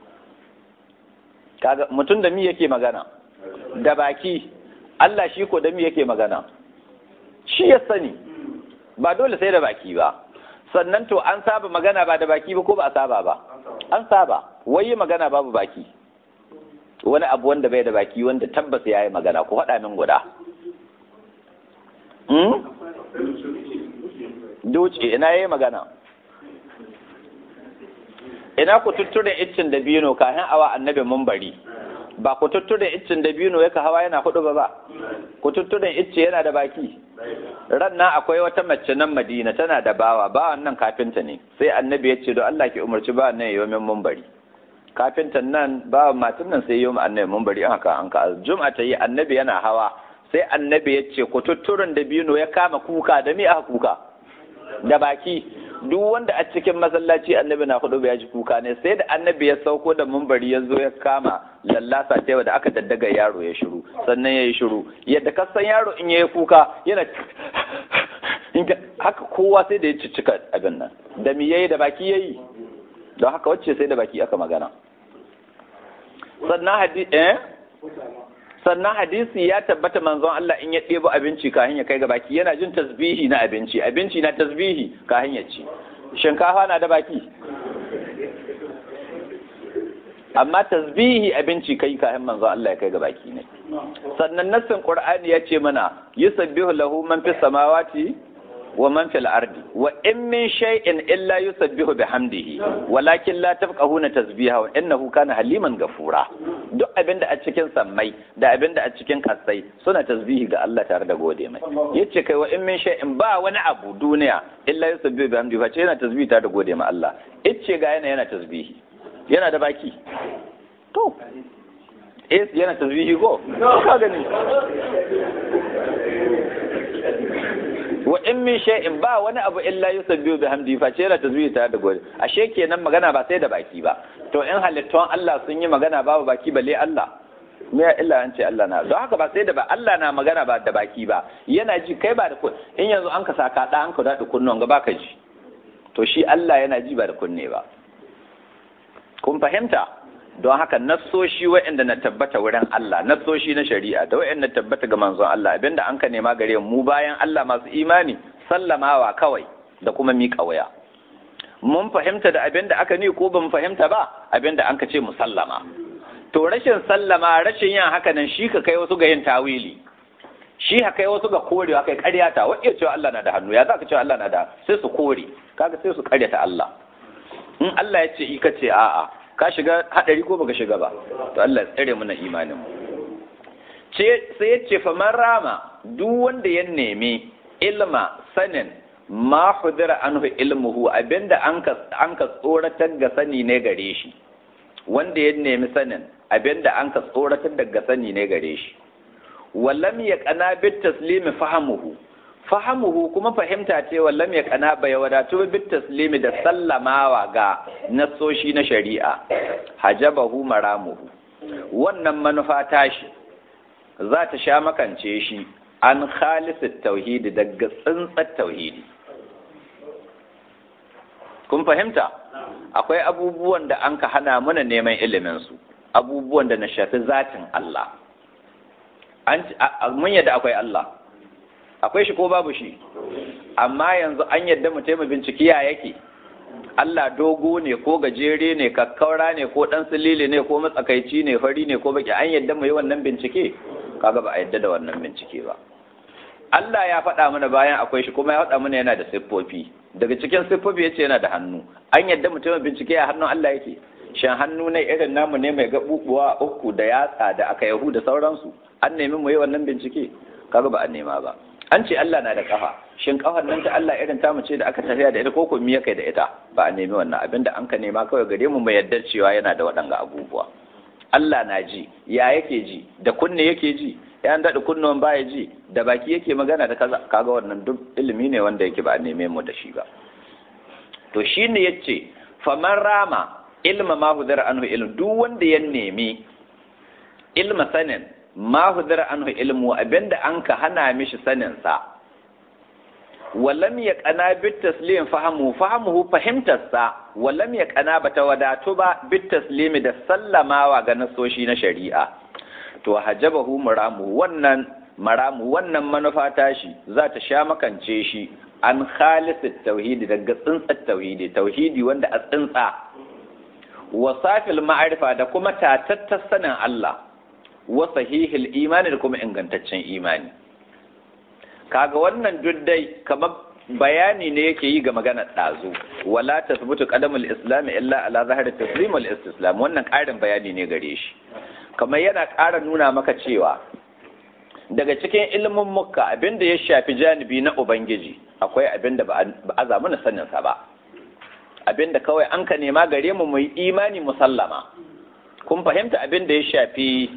kaga mutum da mi yake magana da baki Allah shi ko da mi yake magana shi ya sani ba dole sai da baki ba sannan to an saba magana ba da baki ba ko ba a saba ba an saba wai magana babu baki wani abu wanda bai da baki wanda tabbas ya yi magana ko faɗa min guda Duce ina ya yi magana ina ku tutture iccin da bino kafin awa annabi bari ba ku tutture iccin da bino yaka hawa yana hudu ba ba ku tutture icce yana da baki ran nan akwai wata mace nan madina tana da bawa bawan nan kafinta ne sai annabi ya ce don Allah ki umarci bawan nan ya yi min bari kafintan nan ba matan nan sai yi mu annabi mun bari haka an ka juma'a ta yi annabi yana hawa sai annabi ya ce ku tutturin da bino ya kama kuka da mi aka kuka da baki duk wanda a cikin masallaci annabi na hudu ya ji kuka ne sai da annabi ya sauko da mumbari ya zo ya kama lallasa ta da aka daddaga yaro ya shiru sannan ya yi shiru yadda ka san yaro in ya yi kuka yana haka kowa sai da ya ciccika abin nan da mi yayi da baki yayi don haka wacce sai da baki aka magana sannan hadisi eh sannan hadisi ya tabbata manzon Allah in ya ɗebo abinci kafin ya kai ga baki yana jin tasbihi na abinci abinci na tasbihi kafin ya ci shinkafa na da baki amma tasbihi abinci kai kafin manzon Allah ya kai ga baki ne sannan nassin qur'ani ya ce mana yusabbihu lahu man fis samawati wa man fil ardi wa in min shay'in illa yusabbihu bihamdihi walakin la tafqahuna tasbihahu innahu kana haliman gafura duk abinda a cikin sammai da abinda a cikin kasai suna tasbihi ga Allah tare da gode mai yace kai wa in min shay'in ba wani abu duniya illa yusabbihu bihamdihi fa ce yana tasbihi tare da gode ma Allah yace ga yana yana tasbihi yana da baki to eh yana tasbihi ko ka gani wa in min shay'in ba wani abu illa yusabbihu bihamdi fa ce la tazbihi ta da gode ashe kenan magana ba sai da baki ba to in halittun Allah sun yi magana babu baki balle Allah me ya illa an ce Allah na don haka ba sai da ba Allah na magana ba da baki ba yana ji kai ba da in yanzu an ka saka da an ka da kunnon ga baka ji to shi Allah yana ji ba da kunne ba kun fahimta don haka nassoshi waɗanda na tabbata wurin Allah nassoshi na shari'a da waɗanda tabbata ga manzon Allah abinda an ka nema gare mu bayan Allah masu imani sallamawa kawai da kuma miƙa waya mun fahimta da abinda aka ni ko ban fahimta ba abinda an ka ce mu sallama to rashin sallama rashin yin haka nan shi ka kai wasu ga yin tawili shi ka kai wasu ga korewa kai ƙaryata wa iya cewa Allah na da hannu ya za ka cewa Allah na da sai su kore kaga sai su ƙaryata Allah in Allah ya ce i ka ce a'a ka shiga hadari ko baka shiga ba to Allah ya tsare mana imanin mu ce sai ya ce faman rama duk wanda ya nemi ilma sanin ma hudira anhu ilmuhu abinda an ka an ka tsoratar ga sani ne gare shi wanda ya nemi sanin abinda an ka tsoratar daga sani ne gare shi wallam ya kana bit taslimi fahamuhu fahamuhu kuma fahimta ce wallam ya kana bai wadatu bit taslimi da sallamawa ga nasoshi na shari'a hajabahu maramuhu wannan manufa tashi za ta sha makance shi an khalisit tauhidi daga tsintsar tauhidi kun fahimta akwai abubuwan da an ka hana mana neman iliminsu abubuwan da na shafi zatin Allah mun yadda akwai Allah akwai shi ko babu shi amma yanzu an yadda mu taimaka bincike ya yake Allah dogo ne ko gajere ne kakkaura ne ko dan silili ne ko matsakaici ne fari ne ko baki an yadda mu yi wannan bincike kaga ba a yadda da wannan bincike ba Allah ya faɗa mana bayan akwai shi kuma ya faɗa mana yana da siffofi daga cikin siffofi yace yana da hannu an yadda mu taimaka bincike a hannun Allah yake shan hannu ne irin namu ne mai gabubuwa uku da yatsa da aka yahu da sauransu an nemi mu yi wannan bincike kaga ba a nema ba an ce Allah na da kafa shin kafar nan ta Allah irin tamu ce da aka tafiya da ita ko ko miya kai da ita ba a nemi wannan abin da an ka nema kawai gare mu mai yardar cewa yana da waɗanga abubuwa Allah na ji ya yake ji da kunne yake ji ya daɗa kunnuwan baya ji da baki yake magana da kaza kaga wannan duk ilimi ne wanda yake ba a neme mu da shi ba to shine yace faman rama ilma ma hudara anhu ilm duk wanda ya nemi ilma sanin ma hudara anhu ilmu abinda an ka hana mishi sanin sa walam ya kana bit taslim fahamu fahamuhu fahimtarsa walam ya kana bata wadatu ba bit taslimi da sallamawa ga nasoshi na shari'a to hajabahu maramu wannan maramu wannan manufa tashi za ta sha makance shi an khalisit tauhidi daga tsintsar tauhidi tauhidi wanda a tsintsa wa safil ma'arifa da kuma tatattar sanin Allah wa sahihil imani da kuma ingantaccen imani kaga wannan duddai kamar bayani ne yake yi ga maganar ɗazu wala tasbutu qadamul islam illa ala zahari taslim wal istislam wannan ƙarin bayani ne gare shi kamar yana ƙara nuna maka cewa daga cikin ilimin mukka abinda ya shafi janibi na ubangiji akwai abinda ba a zamu na sanin sa ba abinda kawai an ka nema gare mu mu imani musallama kun fahimta abinda ya shafi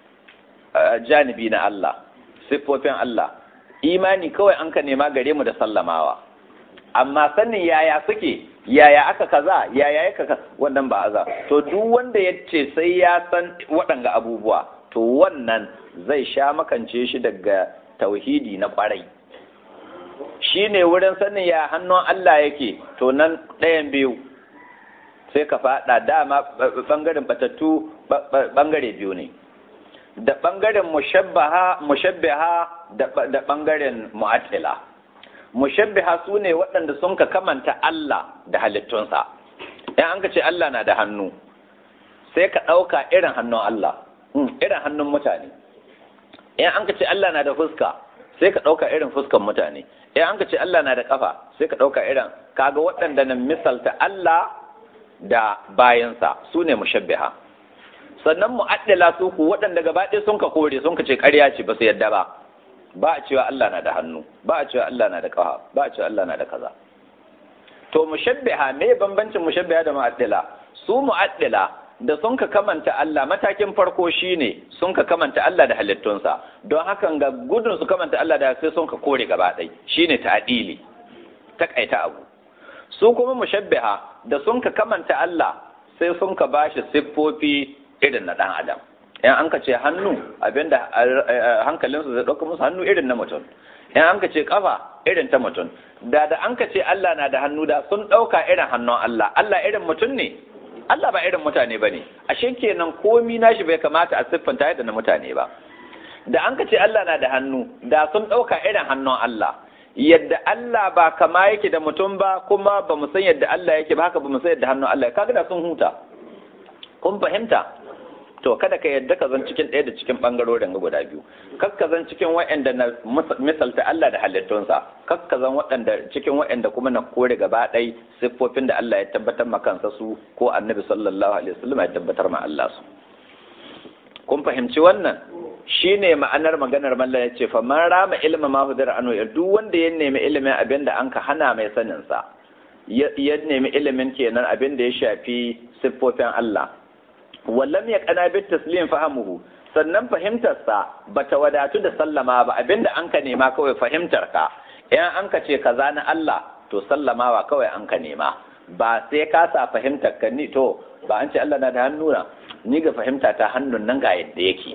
janibi na Allah siffofin Allah imani kawai an ka nema gare mu da sallamawa amma sanin yaya suke yaya aka kaza yaya ya kaza wannan ba aza to duk wanda ya ce sai ya san waɗanga abubuwa to wannan zai sha makance shi daga tauhidi na ƙwarai shi ne wurin sanin ya hannun Allah yake to nan ɗayan biyu sai ka faɗa dama ɓangaren batattu ɓangare biyu ne da ɓangaren mushabbaha da ɓangaren mu'attila mushabbiha su ne waɗanda sun ka kamanta Allah da halittunsa in an ka ce Allah na da hannu sai ka ɗauka irin hannun Allah irin hannun mutane in an ka ce Allah na da fuska sai ka ɗauka irin fuskan mutane in an ka ce Allah na da ƙafa sai ka ɗauka irin kaga waɗanda na misalta Allah da bayansa su ne mushabbiha sannan mu'addala su ku waɗanda gaba ɗaya sun ka kore sun ka ce ƙarya ce ba su yadda ba ba a cewa Allah na da hannu ba a cewa Allah na da ƙafa ba a cewa Allah na da kaza to mushabbiha me bambancin mushabbiha da mu'addila su mu'addila da sun ka kamanta Allah matakin farko shine sun ka kamanta Allah da halittunsa don hakan ga gudun su kamanta Allah da sai sun ka kore gaba ɗai shine ta'dili takaita abu su kuma mushabbiha da sun ka kamanta Allah sai sun ka bashi siffofi irin na dan adam in an ka ce hannu abinda hankalinsu zai ɗauka musu hannu irin na mutum in an ka ce kafa irin ta mutum da da an ka ce Allah na da hannu da sun ɗauka irin hannun Allah Allah irin mutum ne Allah ba irin mutane ba ne ashe kenan komi nashi bai kamata a siffanta yadda na mutane ba da an ka ce Allah na da hannu da sun ɗauka irin hannun Allah yadda Allah ba kama yake da mutum ba kuma ba mu san yadda Allah yake ba haka ba mu san yadda hannun Allah kaga da sun huta kun fahimta to kada ka yadda ka zan cikin ɗaya da cikin ɓangarorin guda biyu kar ka zan cikin waɗanda na misalta Allah da halittunsa kar ka zan waɗanda cikin waɗanda kuma na kore gaba ɗai siffofin da Allah ya tabbatar ma kansa su ko annabi sallallahu alaihi wasallam ya tabbatar ma Allah su kun fahimci wannan shine ma'anar maganar mallan yace fa man rama ilma ma hudira anu duk wanda ya nemi ilimin abin da an ka hana mai sanin sa ya nemi ilimin kenan abin da ya shafi siffofin Allah wallam ya kana bit taslim fahamuhu sannan fahimtarsa bata wadatu da sallama ba abinda an ka nema kawai fahimtar ka in an ka ce kaza na Allah to sallamawa kawai an ka nema ba sai ka sa fahimtar ka ni to ba an ce Allah na da hannu na ni ga fahimta ta hannun nan ga yadda yake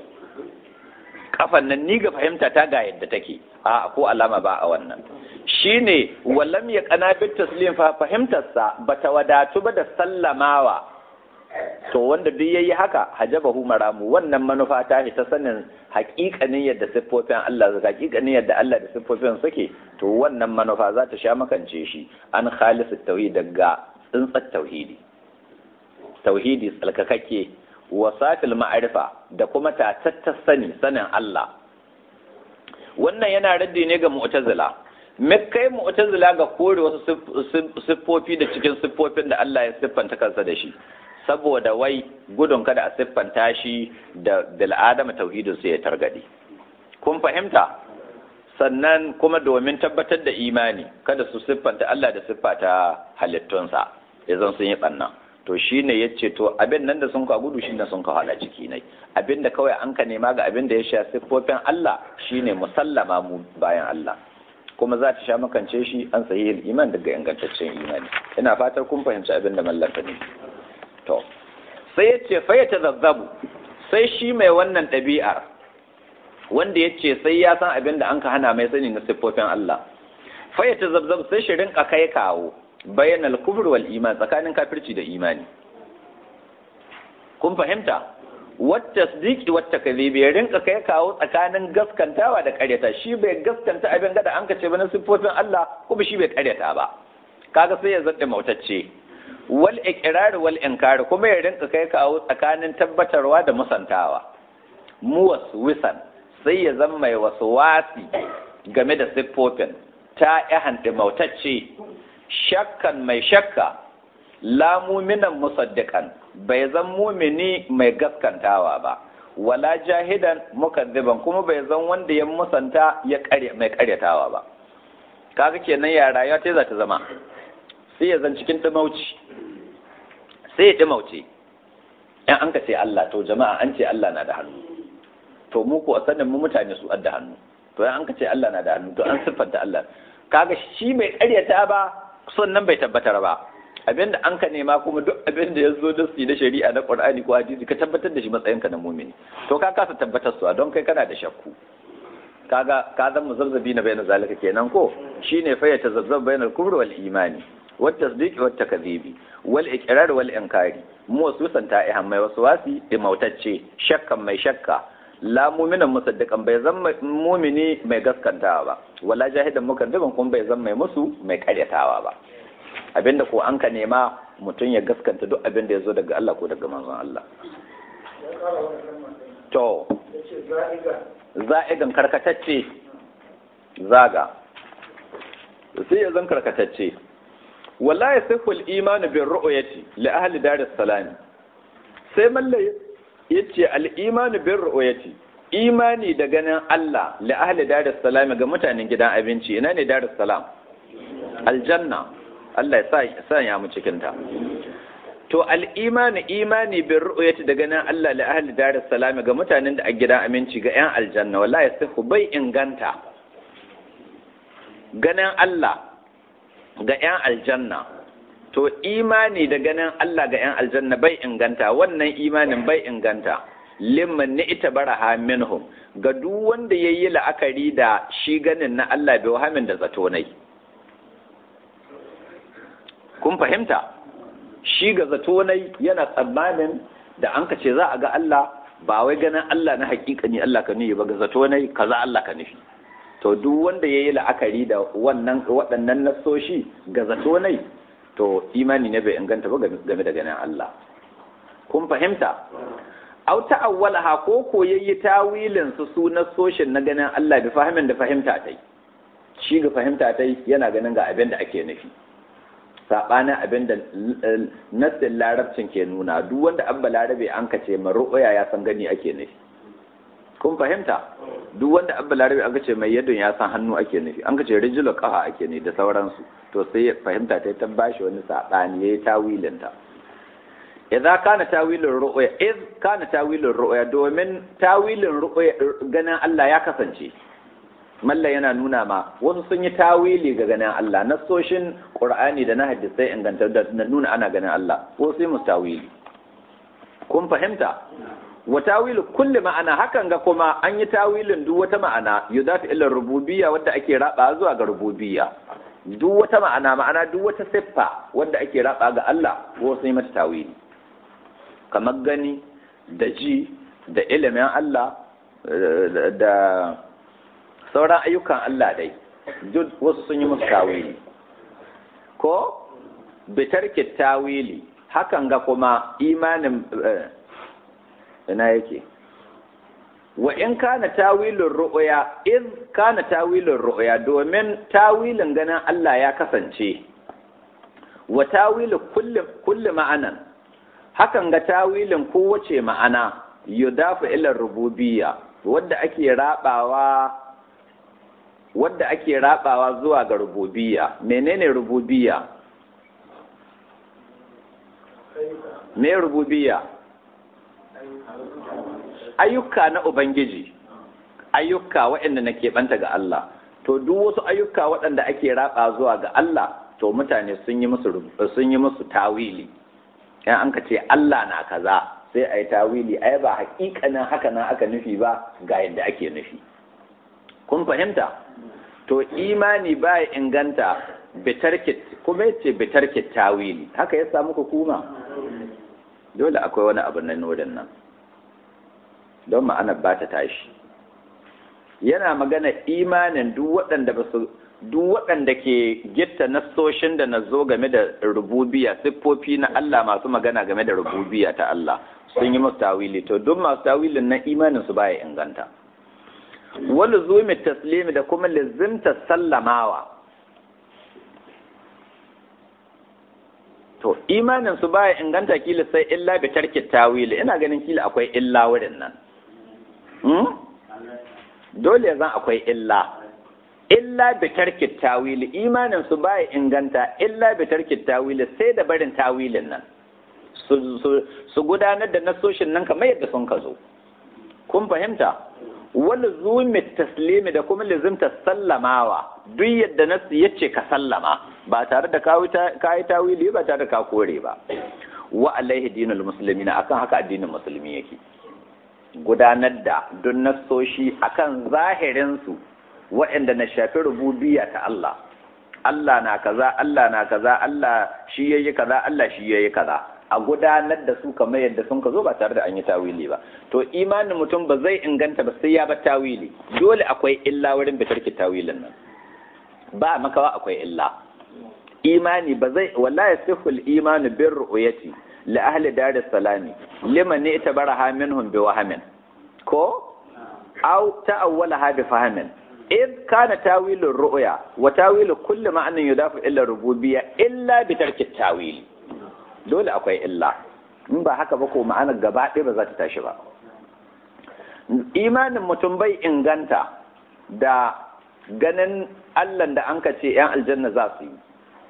kafan nan ni ga fahimta ta ga yadda take a ko alama ba a wannan shine wallam ya kana bit taslim fa fahimtarsa bata wadatu ba da sallamawa to wanda duk yayi haka hajabahu maramu wannan manufa ta ta sanin haƙiƙanin yadda siffofin Allah zaka haƙiƙanin yadda Allah da siffofin suke to wannan manufa za ta sha makance shi an khalisu tauhid daga tsintsar tauhidi tauhidi tsalkakakke wasafil ma'arifa da kuma tatattar sani sanin Allah wannan yana raddi ne ga mu'tazila me kai mu'tazila ga kore wasu siffofi da cikin siffofin da Allah ya siffanta kansa da shi saboda wai gudun kada a siffanta shi da bil'adama tauhidin sai ya targade kun fahimta sannan kuma domin tabbatar da imani kada su siffanta Allah da siffata halittunsa idan sun yi ɓanna to shine ya ce to abin nan da sun ka gudu shine sun ka hala ciki ne abin da kawai an ka nema ga abin da ya sha siffofin Allah shine musallama mu bayan Allah kuma za ta sha makance shi an sayi iman daga ingantaccen imani ina fatar kun fahimci abin da mallaka ne to sai ya ce faya ta zazzabu sai shi mai wannan ɗabi'ar wanda ya ce sai ya san abin da an ka hana mai sani na siffofin Allah faya ta zazzab sai shi rinka kai kawo bayan al-kufr wal iman tsakanin kafirci da imani kun fahimta wata sidiki wata kadhibi ya rinka kai kawo tsakanin gaskantawa da ƙaryata shi bai gaskanta abin gada an ka ce ba na siffofin Allah kuma shi bai ƙaryata ba kaga sai ya zadda mautacce wal iqrar wal inkar kuma ya rinka kai kawo tsakanin tabbatarwa da musantawa mu waswisan sai ya zama mai waswasi game da siffofin ta ihan mautacce shakkan mai shakka la muminan musaddiqan bai zan mumini mai gaskantawa ba wala jahidan mukazziban kuma bai zan wanda ya musanta ya kare mai karyatawa ba kaga kenan ya rayuwa ta za ta zama sai ya zan cikin dumauci sai ya dumauce in an ka ce Allah to jama'a an ce Allah na da hannu to mu ko sanin mu mutane su adda hannu to in an ka ce Allah na da hannu to an siffanta Allah kaga shi bai karyata ba sannan bai tabbatar ba abinda an ka nema kuma duk abin da ya zo da su na shari'a na Qur'ani ko hadisi ka tabbatar da shi matsayinka na mumini to ka kasa tabbatar su don kai kana da shakku kaga ka zan muzabzabi na bayan zalika kenan ko shine fa ya tazazzab bayan al-kufr wal imani wat tasdiq wat takdhibi wal iqrar wal inkari mu wasu santa ihan mai waswasi da mautacce shakkan mai shakka la mu'minan musaddiqan bai zan mumini mai gaskantawa ba wala jahidan mukaddiban kuma bai zan mai musu mai karyatawa ba abinda ko an ka nema mutum ya gaskanta duk abinda ya zo daga Allah ko daga manzon Allah to za'igan karkatacce zaga sai ya zan karkatacce wala ya sai kul imanu bin ru'yati li ahli daris salami sai malla yace al imanu bin ru'yati imani da ganin Allah li ahli daris salami ga mutanen gidan abinci ina ne daris salam aljanna Allah ya sa ya mu cikin ta to al'imani imani bin ru'yati da ganin Allah li ahli dar salami ga mutanen da a gidan aminci ga yan aljanna wallahi sai bai inganta ganin Allah ga yan aljanna to imani da ganin Allah ga yan aljanna bai inganta wannan imanin bai inganta limman ni ita baraha minhum ga duk wanda yayi la'akari da shi ganin na Allah bai wahamin da zato nai kun fahimta shi ga zato nai yana tsammanin da an ka ce za a ga Allah ba wai ganin Allah na hakika ne Allah ka nufi ba ga zato nai kaza Allah ka nufi to duk wanda yayi la'akari da wannan waɗannan nasoshi ga zato nai to imani ne bai inganta ba game da ganin Allah kun fahimta aw ta'awwalaha ko ko yayi tawilin su su nasoshin na ganin Allah bi fahimin da fahimta tai shi ga fahimta tai yana ganin ga abin da ake nufi saɓanin abin da nassin larabcin ke nuna duk wanda an balarabe an ka ce maru'uya ya san gani ake nufi kun fahimta duk wanda an balarabe an ka ce mai yadon ya san hannu ake nufi an ka ce rijilo kafa ake ne da sauransu to sai fahimta ta ta bashi wani saɓani ya yi tawilinta idza kana tawilin ru'ya iz kana tawilin ru'ya domin tawilin ru'ya ganin Allah ya kasance malla yana nuna ma wasu sun yi tawili ga ganin Allah nasoshin Qur'ani da na hadisai inganta da nuna ana ganin Allah wasu yi musu tawili kun fahimta wa tawilu kulli ma'ana hakan ga kuma an yi tawilin duk wata ma'ana yudafi ila rububiyya wadda ake raba zuwa ga rububiyya duk wata ma'ana ma'ana duk wata siffa wadda ake raba ga Allah wasu yi mata tawili kamar gani da ji da ilimin Allah da sauran ayyukan Allah dai duk wasu sun yi musu tawili ko bitarki tawili hakan ga kuma imanin ina yake wa in kana tawilin ru'ya in kana tawilin ru'ya domin tawilin ganin Allah ya kasance wa tawilu kulli kulli ma'anan hakan ga tawilin kowace ma'ana yudafu ila rububiyya wadda ake rabawa wadda ake rabawa zuwa ga rububiyya menene rububiyya me rububiyya ayyuka na ubangiji ayyuka waɗanda na keɓanta ga Allah to duk wasu ayyuka waɗanda ake raba zuwa ga Allah to mutane sun yi musu sun yi musu tawili yan an ka ce Allah na kaza sai a yi tawili ai ba hakikanin haka nan aka nufi ba ga yadda ake nufi kun fahimta to imani ba ya inganta bitarkit kuma yace bitarkit tawili haka ya samu hukuma dole akwai wani abu na nodin nan don ma'anar ba ta tashi yana magana imanin duk waɗanda ba su duk waɗanda ke gitta nassoshin da na zo game da rububiya siffofi na Allah masu magana game da rububiya ta Allah sun yi masu tawili to duk masu tawilin na imanin su baya inganta wani zumi taslimi da kuma lizimta sallamawa to imanin su baya inganta kila sai illa bi tarki tawili ina ganin kila akwai illa wurin nan dole zan akwai illa illa bi tarki tawili imanin su baya inganta illa bi tarki tawili sai da barin tawilin nan su gudanar da nasoshin nan kamar yadda sun ka zo kun fahimta wani zumi taslimi da kuma lizimta sallamawa duk yadda nasu ya ce ka sallama ba tare da kayi tawili ba tare da ka kore ba wa alaihi dinul musulmi na akan haka addinin musulmi yake gudanar da duk nasoshi akan zahirinsu waɗanda na shafi rububiya ta Allah Allah na kaza Allah na kaza Allah shi yayi kaza Allah shi yayi kaza a gudanar da su kamar yadda sun ka zo ba tare da an yi tawili ba to imanin mutum ba zai inganta ba sai ya ba tawili dole akwai illa wurin bitarki tawilin nan ba makawa akwai illa imani ba zai wallahi sihul imanu bir ru'yati li ahli dar salami liman ne itabaraha minhum bi wahamin ko aw ta'awwalaha bi fahamin إذ كان تاويل الرؤيا وتاويل كل معنى يضاف إلى الربوبية إلا بترك التاويل dole akwai illa in ba haka ba ko ma'anar gaba ɗaya ba za ta tashi ba imanin mutum bai inganta da ganin allah da an ka ce 'yan aljanna za su yi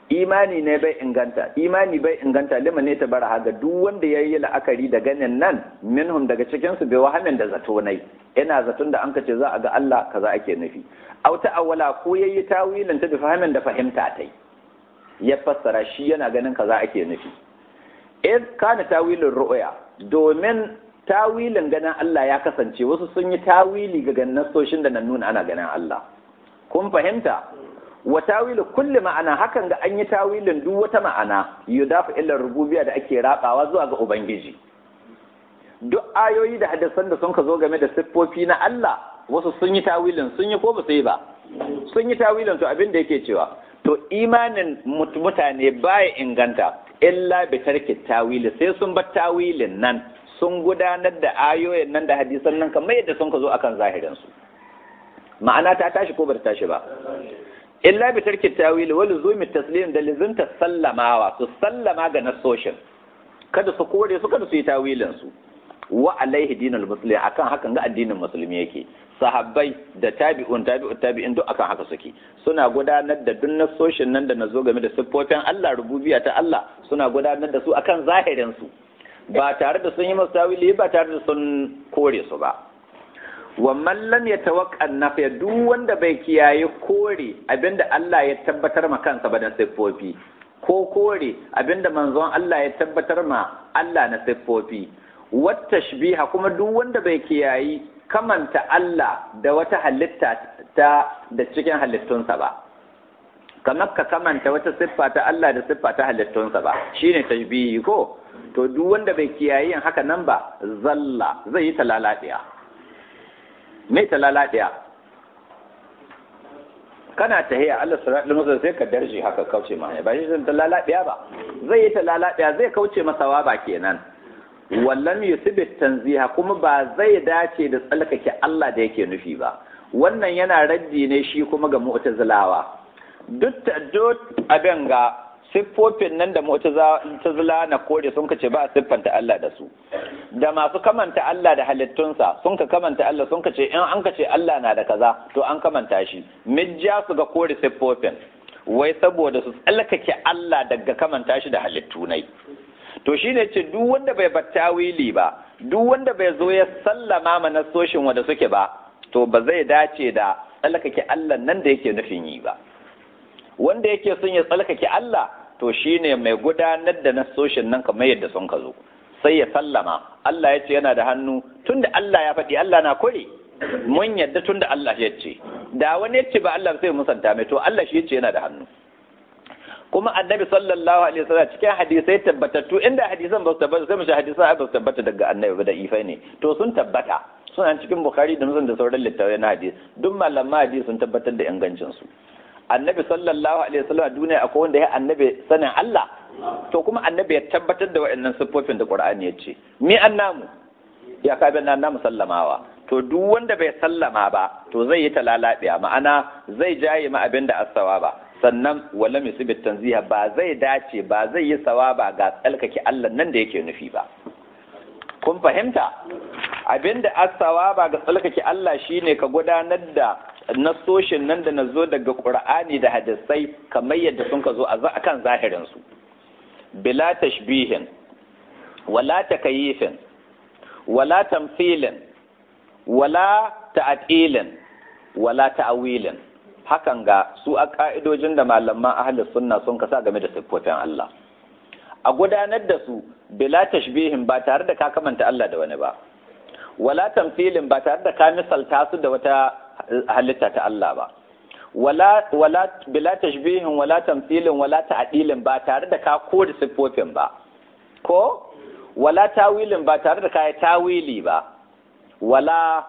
imani ne bai inganta imani bai inganta lima ne ta bara haga duk wanda ya yi la'akari da ganin nan minhum daga cikin su bai wahamin da zato nai ina zaton da an ce za a ga Allah kaza ake nufi aw awwala ko yayi tawilin ta bi fahimin da fahimta tai ya fassara shi yana ganin kaza ake nufi iz kana tawilin ru'ya domin tawilin ganin Allah ya kasance wasu sun yi tawili ga ganin soshin da nan nuna ana ganin Allah kun fahimta wa tawilu kulli ma'ana hakan ga an yi tawilin duk wata ma'ana yudafu illa rububiyya da ake rabawa zuwa ga ubangiji duk ayoyi da hadisan da sun ka zo game da siffofi na Allah wasu sun yi tawilin sun yi ko ba su yi ba sun yi tawilin to abin da yake cewa to imanin mutane baya inganta illa bi tarki tawili sai sun bar tawilin nan sun gudanar da ayoyin nan da hadisan nan kamar yadda sun ka zo akan zahirin su ma'ana ta tashi ko ba ta tashi ba illa bi tarki tawili wa luzumi taslim da lizinta sallamawa su sallama ga nasoshin kada su kore su kada su yi tawilin su wa alaihi dinul muslim akan hakan ga addinin musulmi yake sahabbai da tabi'un tabi'un tabi'in duk akan haka suke suna gudanar da duk nasoshin nan da nazo game da siffofin Allah rububiyya ta Allah suna gudanar da su akan zahirin su ba tare da sun yi masu tawili ba tare da sun kore su ba wa man lam yatawaqqa nafiya duk wanda bai kiyaye kore abinda Allah ya tabbatar ma kansa ba da siffofi ko kore abinda manzon Allah ya tabbatar ma Allah na siffofi wata tashbiha kuma duk wanda bai kiyayi kamanta Allah da wata halitta ta da cikin halittunsa ba kamar ka kamanta wata siffa ta Allah da siffa ta halittunsa ba shine tashbihi ko to duk wanda bai kiyayi yin haka nan ba zalla zai yi talaladiya mai talaladiya kana tahiya Allah sallallahu alaihi sai ka darje haka kauce ma ba shi zan talaladiya ba zai yi talaladiya zai kauce masa ba kenan wallan yusibit tanziha kuma ba zai dace da tsalkake Allah da yake nufi ba wannan yana raddi ne shi kuma ga mu'tazilawa duk duk abin ga siffofin nan da mu'tazila na kore sun kace ba a siffanta Allah da su da masu kamanta Allah da halittunsa sun ka kamanta Allah sun kace in an kace Allah na da kaza to an kamanta shi mijja su ga kore siffofin wai saboda su tsalkake Allah daga kamanta shi da halittu nai to shine ce duk wanda bai batta wili ba duk wanda bai zo ya sallama ma nasoshin wanda suke ba to ba zai dace da tsalkake Allah nan da yake nufin yi ba wanda yake son ya tsalkake Allah to shine mai gudanar da nasoshin nan kamar yadda sun ka zo sai ya sallama Allah ya ce yana da hannu tunda Allah ya faɗi Allah na kure mun yadda tunda Allah ya ce da wani ya ce ba Allah sai musanta mai to Allah shi ya ce yana da hannu kuma annabi sallallahu alaihi wasallam cikin hadisai tabbatattu inda hadisan ba su tabbata sai mu shi hadisan ba su tabbata daga annabi ba da ifai ne to sun tabbata suna cikin bukhari da muslim da sauran littafai na hadisi duk malaman hadisi sun tabbatar da ingancin su annabi sallallahu alaihi wasallam a duniya akwai wanda ya annabi sanin Allah to kuma annabi ya tabbatar da waɗannan siffofin da Qur'ani ya ce mi annamu ya ka bin annamu sallamawa to duk wanda bai sallama ba to zai yi talalabiya ma'ana zai jaye ma abin da asawa ba sannan wala misibit tanziha ba zai dace ba zai yi sawaba ga tsalkake Allah nan da yake nufi ba kun fahimta abinda asawa ba ga tsalkake Allah shine ka gudanar da nasoshin nan da nazo daga Qur'ani da hadisai kamar yadda sun ka zo a kan zahirin su bila tashbihin wala takayifin wala tamthilin wala ta'atilin wala ta'awilin hakan ga su a ka'idojin da malaman ahlus sunna sun kasa game da siffofin Allah a gudanar da su bila tashbihin ba tare da ka kamanta Allah da wani ba wala tamthilin ba tare da ka misalta su da wata halitta ta Allah ba wala wala bila tashbihin wala tamthilin wala ta'dilin ba tare da ka kore siffofin ba ko wala tawilin ba tare da ka yi tawili ba wala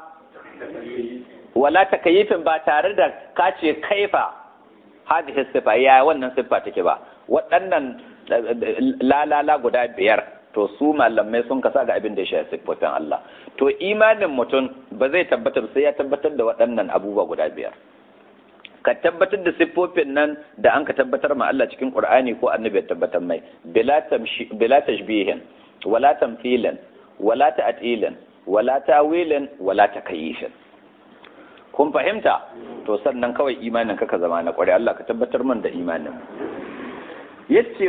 wala takayifin ba tare da ka ce kaifa hadhihi sifa ya wannan siffa take ba waɗannan lalala guda biyar to su malamai sun kasa ga abin da ya shafi siffofin Allah to imanin mutum ba zai tabbatar sai ya tabbatar da waɗannan abubuwa guda biyar ka tabbatar da siffofin nan da an ka tabbatar ma Allah cikin Qur'ani ko annabi ya tabbatar mai bila tashbihin wala tamthilin wala ta'tilin wala tawilin wala takayifin kun fahimta to sannan kawai imanin ka ka zama na kware Allah ka tabbatar man da imanin yace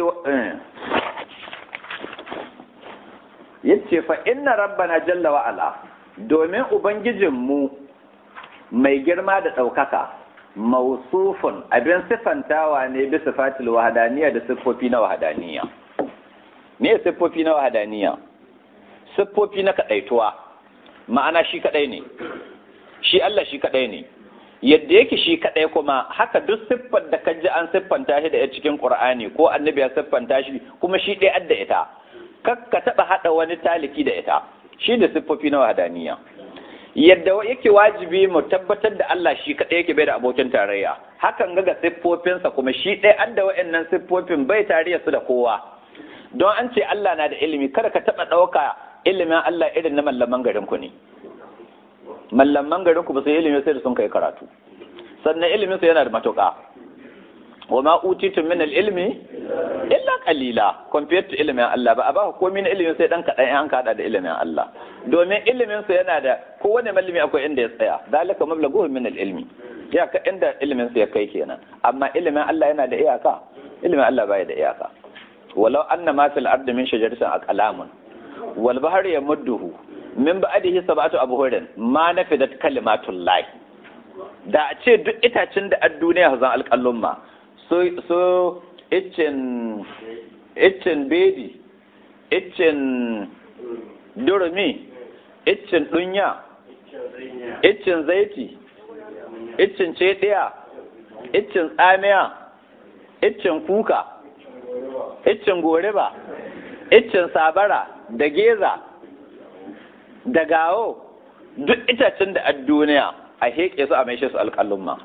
yace fa inna rabbana jalla wa ala domin ubangijinmu mai girma da ɗaukaka mausufun abin siffantawa ne bi sifatil wahadaniya da siffofi na wahadaniya me siffofi na wahadaniya siffofi na kadaituwa ma'ana shi kadai ne shi Allah shi kadai ne yadda yake shi kadai kuma haka duk siffar da kaji an siffanta shi da ya cikin Qur'ani ko annabi ya siffanta shi kuma shi ɗaya adda ita kakka taba hada wani taliki da ita shi da siffofi na wahadaniya yadda yake wajibi mu tabbatar da Allah shi kaɗai yake bai da abokin tarayya hakan ga ga siffofinsa kuma shi ɗaya an da wa'annan siffofin bai tarayya su da kowa don an ce Allah na da ilimi kada ka taɓa ɗauka ilimin Allah irin na mallaman garin ku ne mallaman garin ku ba su ilimi sai da sun kai karatu sannan ilimin su yana da matuƙa wa ma utitum min al-ilmi illa qalila compared to ilimin Allah ba a ba komai na ilimin sai dan kadan an kada da ilimin Allah domin ilimin sa yana da kowane malami akwai inda ya tsaya dalika mablaghuhu min al-ilmi ya ka inda ilimin sa ya kai kenan amma ilimin Allah yana da iyaka ilimin Allah baya da iyaka walau anna ma fil ardi min shajaratin aqlamun wal bahri yamudduhu min ba'dihi sab'atu abhurin ma nafidat kalimatullah da a ce duk itacin da a duniya zan alƙallon ma so so iccen iccen bedi iccen durumi iccen dunya iccen zaiti iccen cediya iccen tsamiya iccen kuka iccen goreba iccen sabara da geza da gawo duk itacen da a duniya a heƙe su a maishe su alƙalin ma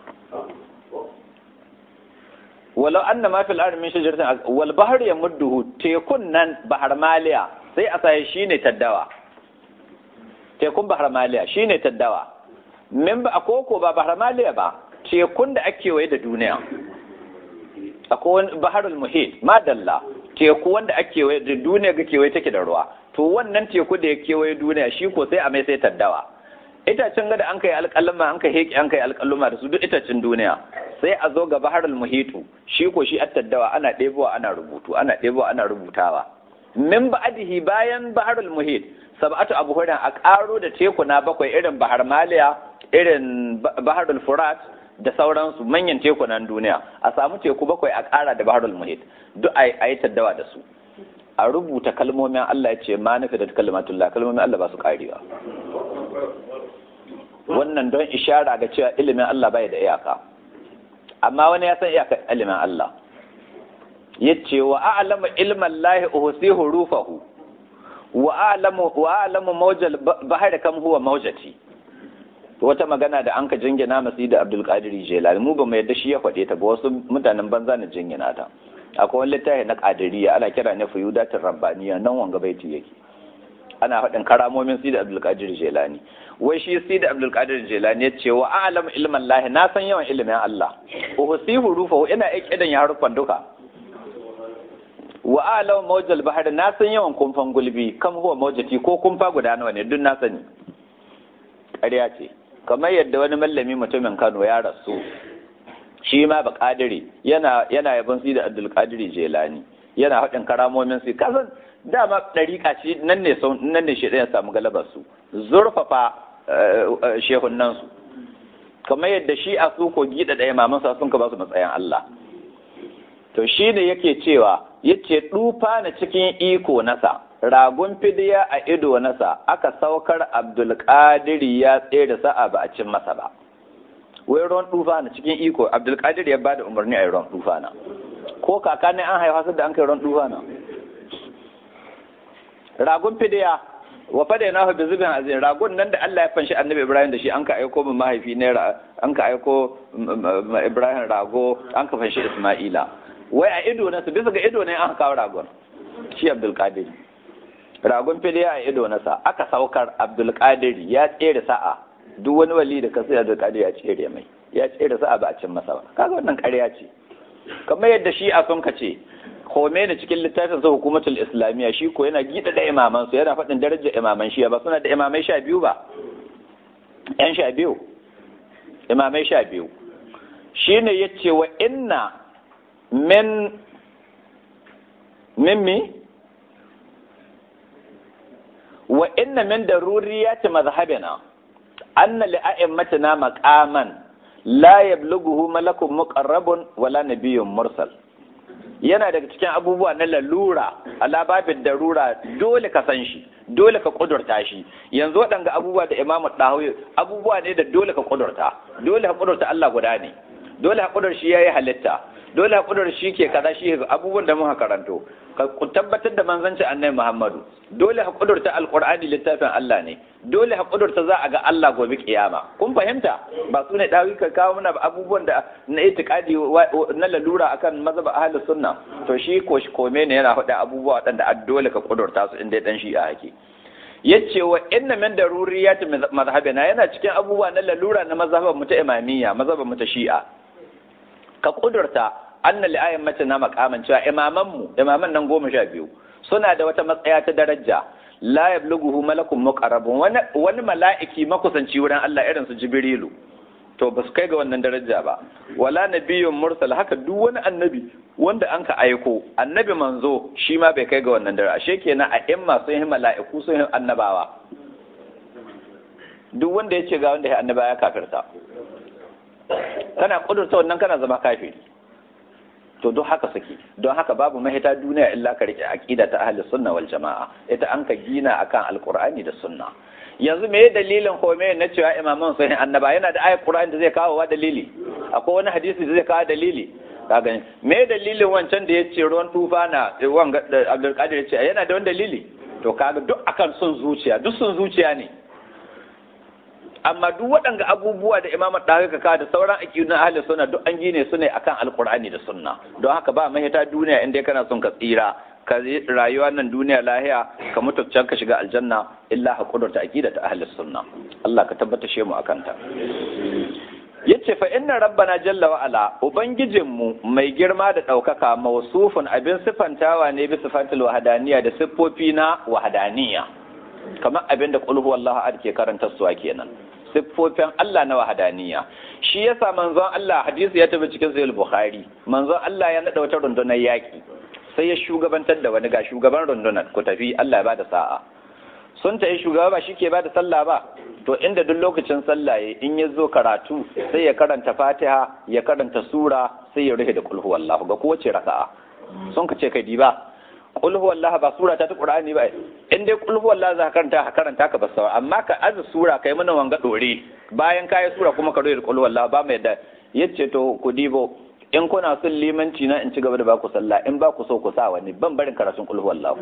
walau anna ma fil ardi min shajaratin wal bahr yamudduhu tekun nan bahar maliya sai a sai shine taddawa tekun bahar maliya shine taddawa min ba akoko ba bahar maliya ba tekun da ake waye da duniya akwai wani baharul muhit madalla teku wanda ake waye da duniya ga kewaye take da ruwa to wannan teku da ya kewaye duniya shi ko sai a mai sai taddawa itacen gada an kai alƙaluma an kai heƙi an kai alƙaluma da su duk itacen duniya sai a zo ga baharul muhitu shi ko shi attaddawa ana ɗebowa ana rubutu ana ɗebowa ana rubutawa min ba'dihi bayan baharul muhit sab'atu abhurin a ƙaro da tekuna bakwai irin bahar maliya irin baharul furat da sauransu manyan tekunan duniya a samu teku bakwai a ƙara da baharul muhit duk a yi taddawa da su a rubuta kalmomin Allah ya ce ma nufi da kalmatullah kalmomin Allah ba su ƙarewa wannan don ishara ga cewa ilimin Allah bai da iyaka amma wani ya san iyakar ilimin Allah yace wa a'lamu ilman lahi uhsi hurufahu wa a'lamu wa a'lamu mawjal bahar kam huwa mawjati wata magana da anka jingina masu da Abdul Qadir Jilani mu ba mu yadda shi ya faɗe ta ba wasu mutanen banza na jingina ta akwai wani littafi na Qadiriyya ana kira ne Fuyudatul Rabbaniya nan wanga baiti yake ana faɗin karamomin Sidi Abdul Qadir Jilani wai shi Sidi Abdul Qadir Jilani ya ce wa a'lamu ilman lahi na san yawan ilimin Allah uhsi hurufahu ina ikidan ya harufan duka wa a'lamu mawjal bahar na san yawan kumfan gulbi kam huwa mawjati ko kumfa guda nawa ne duk na sani ƙarya ce kamar yadda wani mallami mutumin Kano ya rasu shi ma ba kadiri yana yana yabon Sidi Abdul Qadir Jilani yana faɗin karamomin su kasan dama ɗariƙa ce nan ne nan ne shi ya samu galabar su zurfafa shehunan su kamar yadda shi a su ko gida ɗaya maman sa sun ka ba su matsayin Allah to shi ne yake cewa yace dufa na cikin iko nasa ragun fidiya a ido nasa aka saukar Abdul Qadir ya tsere sa'a ba a cin masa ba wai ruwan dufa na cikin iko Abdul Qadir ya bada umarni a yi ruwan dufa na ko kaka ne an haifa su da an kai ruwan dufa na ragun fidiya wa fada na bi zubin azin ragun nan da Allah ya fanshi annabi Ibrahim da shi an ka aiko min mahaifi ne an ka aiko Ibrahim rago an ka fanshi Isma'ila wai a ido na su bisa ga ido ne an kawo ragon shi Abdul Qadir ragun fidiya a ido na sa aka saukar Abdul Qadir ya tsere sa'a duk wani wali da kasu Abdul Qadir ya tsere mai ya tsere sa'a ba a cin masa ba kaga wannan ƙarya ce kamar yadda shi a sun ka ce Khomeini cikin littafin sa hukumatul islamiyya shi ko yana gida da imaman su yana faɗin darajar imaman shi ba suna da imamai sha biyu ba yan sha biyu imamai sha biyu shine yace wa inna min mimmi wa inna min daruriyati madhhabina anna li a'immatina maqaman la yablughuhu malakun muqarrabun wala nabiyyun mursal yana daga cikin abubuwa na lalura ala babin darura dole ka san shi dole ka kudurta shi yanzu waɗanga abubuwa da imamu ɗahoyi abubuwa ne da dole ka kudurta dole ka kudurta Allah guda ne dole ka kudur shi yayi halitta dole ka kudur shi ke kaza shi abubuwan da muka karanto ka tabbatar da manzanci annabi Muhammadu dole ka kudurta alqur'ani littafin Allah ne dole ka kudurta za a ga Allah gobe kiyama kun fahimta ba su ne dawi ka kawo mana abubuwan da na itikadi na lalura akan mazhab ahlus sunna to shi ko shi kome ne yana faɗa abubuwa waɗanda dole ka kudurta su inda dan shi a hake yace wa inna min daruriyat mazhabina yana cikin abubuwa na lalura na mazhaban mu ta imamiyya mazhaban mu ta shi'a ka kudurta anna li ayyan mace na makaman cewa imaman mu imaman nan goma sha biyu suna da wata matsaya ta daraja la yablughuhu malakun muqarrabun wani wani mala'iki makusanci wurin Allah irin su jibrilu to ba su kai ga wannan daraja ba wala nabiyyun mursal haka duk wani annabi wanda an ka aiko annabi manzo shi ma bai kai ga wannan daraja ashe kenan a imma sun yi mala'iku sun yi annabawa duk wanda ya ce ga wanda ya annaba ya kafirta kana kudurta wannan kana zama kafiri to don haka suke don haka babu mahita duniya illa ka rike aqida ta ahli sunna wal jamaa ita an ka gina akan alqur'ani da sunna yanzu me dalilin kome na cewa imaman sun annaba yana da ayat qur'ani da zai kawo wa dalili akwai wani hadisi da zai kawo dalili ka gani me dalilin wancan da yace ruwan tufana wanga Abdul Qadir yace yana da wani dalili to kaga duk akan sun zuciya duk sun zuciya ne amma duk waɗanga abubuwa da imamu ɗaga ka da sauran aƙidun ahli sunna duk an gine su ne akan alƙur'ani da sunna don haka ba mahita duniya inda kana son ka tsira ka rayuwa nan duniya lahiya ka mutu can ka shiga aljanna illa ka kudurta aqida ta ahli sunna Allah ka tabbata mu akan ta yace fa inna rabbana jalla wa ala ubangijinmu mai girma da ɗaukaka mawsufun abin sifantawa ne bi sifatul wahdaniyya da siffofi na wahdaniyya kamar abin da qul huwallahu ahad ke karanta su kenan siffofin Allah na wahadaniya shi yasa manzon Allah hadisi ya tafi cikin sahih bukhari manzon Allah ya nada wata rundunar yaki sai ya shugabantar da wani ga shugaban rundunar ku tafi Allah ya bada sa'a sun ta yi shugaba ba shike bada sallah ba to inda duk lokacin sallah ya in ya zo karatu sai ya karanta Fatiha ya karanta sura sai ya rufe da qul huwallahu ga kowace raka'a sun ka ce kai diba qul huwallahu ba sura ta ta qur'ani ba in dai qul huwallahu za ka karanta ka karanta ka basawa amma ka azu sura kai mana wanga dore bayan kai sura kuma ka roye qul huwallahu ba mai da yace to ku dibo in kuna son limanci na in ci gaba da baku sallah in ba ku so ku sa wani ban barin karatun qul huwallahu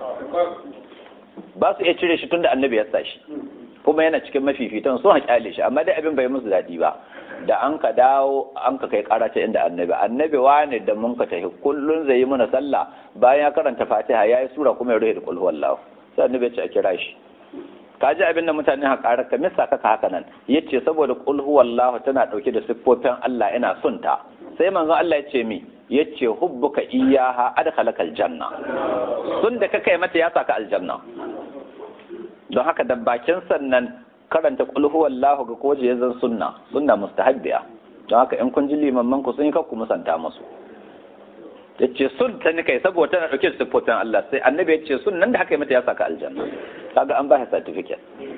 ba su iya cire shi tunda annabi ya sa shi kuma yana cikin mafifitan sun haƙyale shi amma dai abin bai musu daɗi ba da an ka dawo an ka kai karata inda annabi annabi wane da mun ka tafi kullun zai yi mana sallah bayan ya karanta fatiha ya yi sura kuma ya rufe da kulhu wallahu sai annabi ya ce a kira shi ka ji abin da mutane ha ƙarar ka misa kaka haka nan yace saboda kulhu wallahu tana ɗauke da siffofin Allah ina son ta sai manzon Allah ya ce mi yace hubbuka iyyaha adkhalakal janna sun da ka kai mata ya saka aljanna don haka da bakin sannan karanta qul huwallahu ga koje ya zan sunna sunna mustahabbiya don haka in kun ji limamman ku sun yi kakku musanta musu yace sun ta ni kai saboda tana dauke da siffofin Allah sai annabi yace sun nan da haka mata ya saka aljanna kaga an ba shi certificate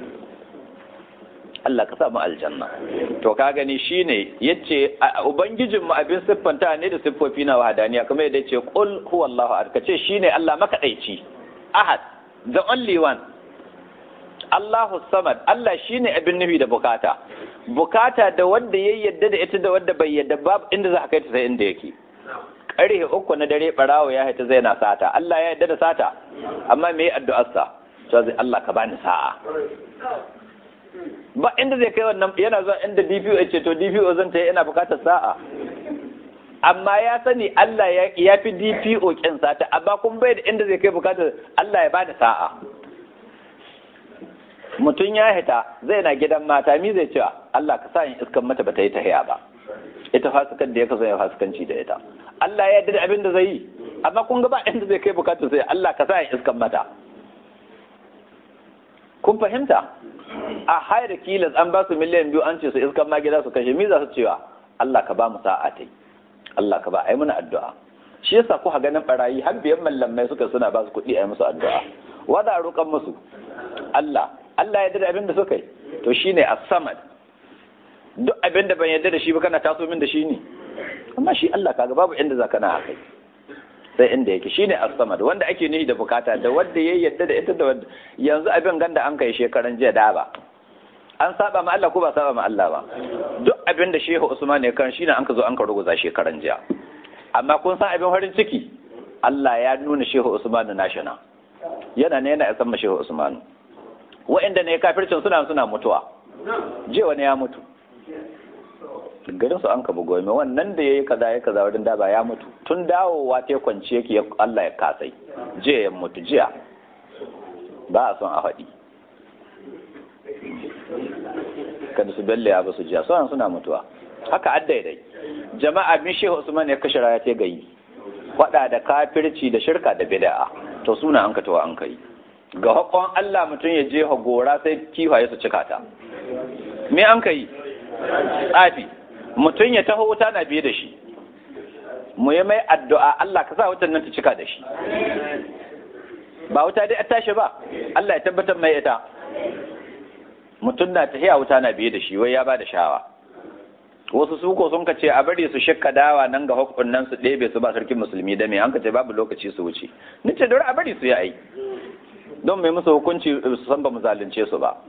Allah ka sa mu aljanna to ka gani shine yace ubangijin mu abin siffanta ne da siffofi na wahadaniya kuma yadda yace qul huwallahu ahad kace shine Allah makadaici ahad the only one Allahu samad Allah shine abin nufi da bukata bukata da wanda ya yadda da ita da wanda bai yadda babu inda za a kai ta sai inda yake ƙarfe uku na dare barawo ya haita zai na sata Allah ya yadda da sata amma me addu'arsa to zai Allah ka bani sa'a ba inda zai kai wannan yana zuwa inda DPO ya ce to DPO zan ta ina bukatar sa'a amma ya sani Allah ya fi DPO kin sata amma kun bai da inda zai kai bukatar Allah ya bani sa'a mutum ya hita zai na gidan mata mi zai cewa Allah ka sa in iskan mata bata yi tahiya ba ita fasikan da ya kaso ya fasikanci da ita Allah ya yarda da abin da zai yi amma kun ga ba inda zai kai bukatun sai Allah ka sa in iskan mata kun fahimta a hayar kilas an ba su miliyan biyu an ce su iskan ma gida su kashe mi za su cewa Allah ka ba mu sa'a tai Allah ka ba ai muna addu'a shi yasa ku ganin barayi har biyan mallamai suka suna ba su kuɗi a yi musu addu'a wanda a roƙan musu Allah Allah ya da abin da suka yi to shine as-samad duk abin da ban yarda da shi ba kana taso min da shi ne amma shi Allah kaga babu inda zaka na akai sai inda yake shine as-samad wanda ake nihi da bukata da wanda ya yarda da ita da wanda yanzu abin ganda an kai shekaran jiya da ba an saba ma Allah ko ba saba ma Allah ba duk abin da Shehu Usman ya kan shine an ka zo an ka ruguza shekaran jiya amma kun san abin farin ciki Allah ya nuna Shehu Usman na shana yana ne yana isan ma Shehu Usman wa'anda ne kafircin suna suna mutuwa jiya wani ya mutu garin su an ka bugo mai wannan da yayi kaza ya kaza wurin da ba ya mutu tun dawowa ta kwanci yake Allah ya kasai jiya ya mutu jiya ba a son a faɗi kada su belle ya ba su jiya sauran suna mutuwa haka addaidai jama'a bin shehu usman ya kashe raya ta gayi faɗa da kafirci da shirka da bid'a to suna an ka tawa an kai ga hakon Allah mutum ya je gora sai kifaye su cika ta me an kai tsafi mutum ya taho wuta na biye da shi mu yi mai addu'a Allah ka sa wutan nan ta cika da shi ba wuta dai a tashi ba Allah ya tabbatar mai ita mutum na tahiya wuta na biye da shi wai ya ba da shawa wasu suko sun ka ce a bari su shakka dawa nan ga hukun nan su ɗebe su ba sarkin musulmi da me an ka ce babu lokaci su wuce ni ce dole a bari su yi ai don mai musu hukunci su san ba mu zalunce su ba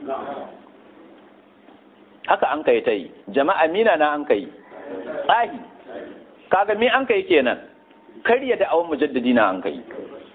haka an kai ta yi jama'a mina na an kai tsahi kaga me an kai kenan karya da awon mujaddadi na an kai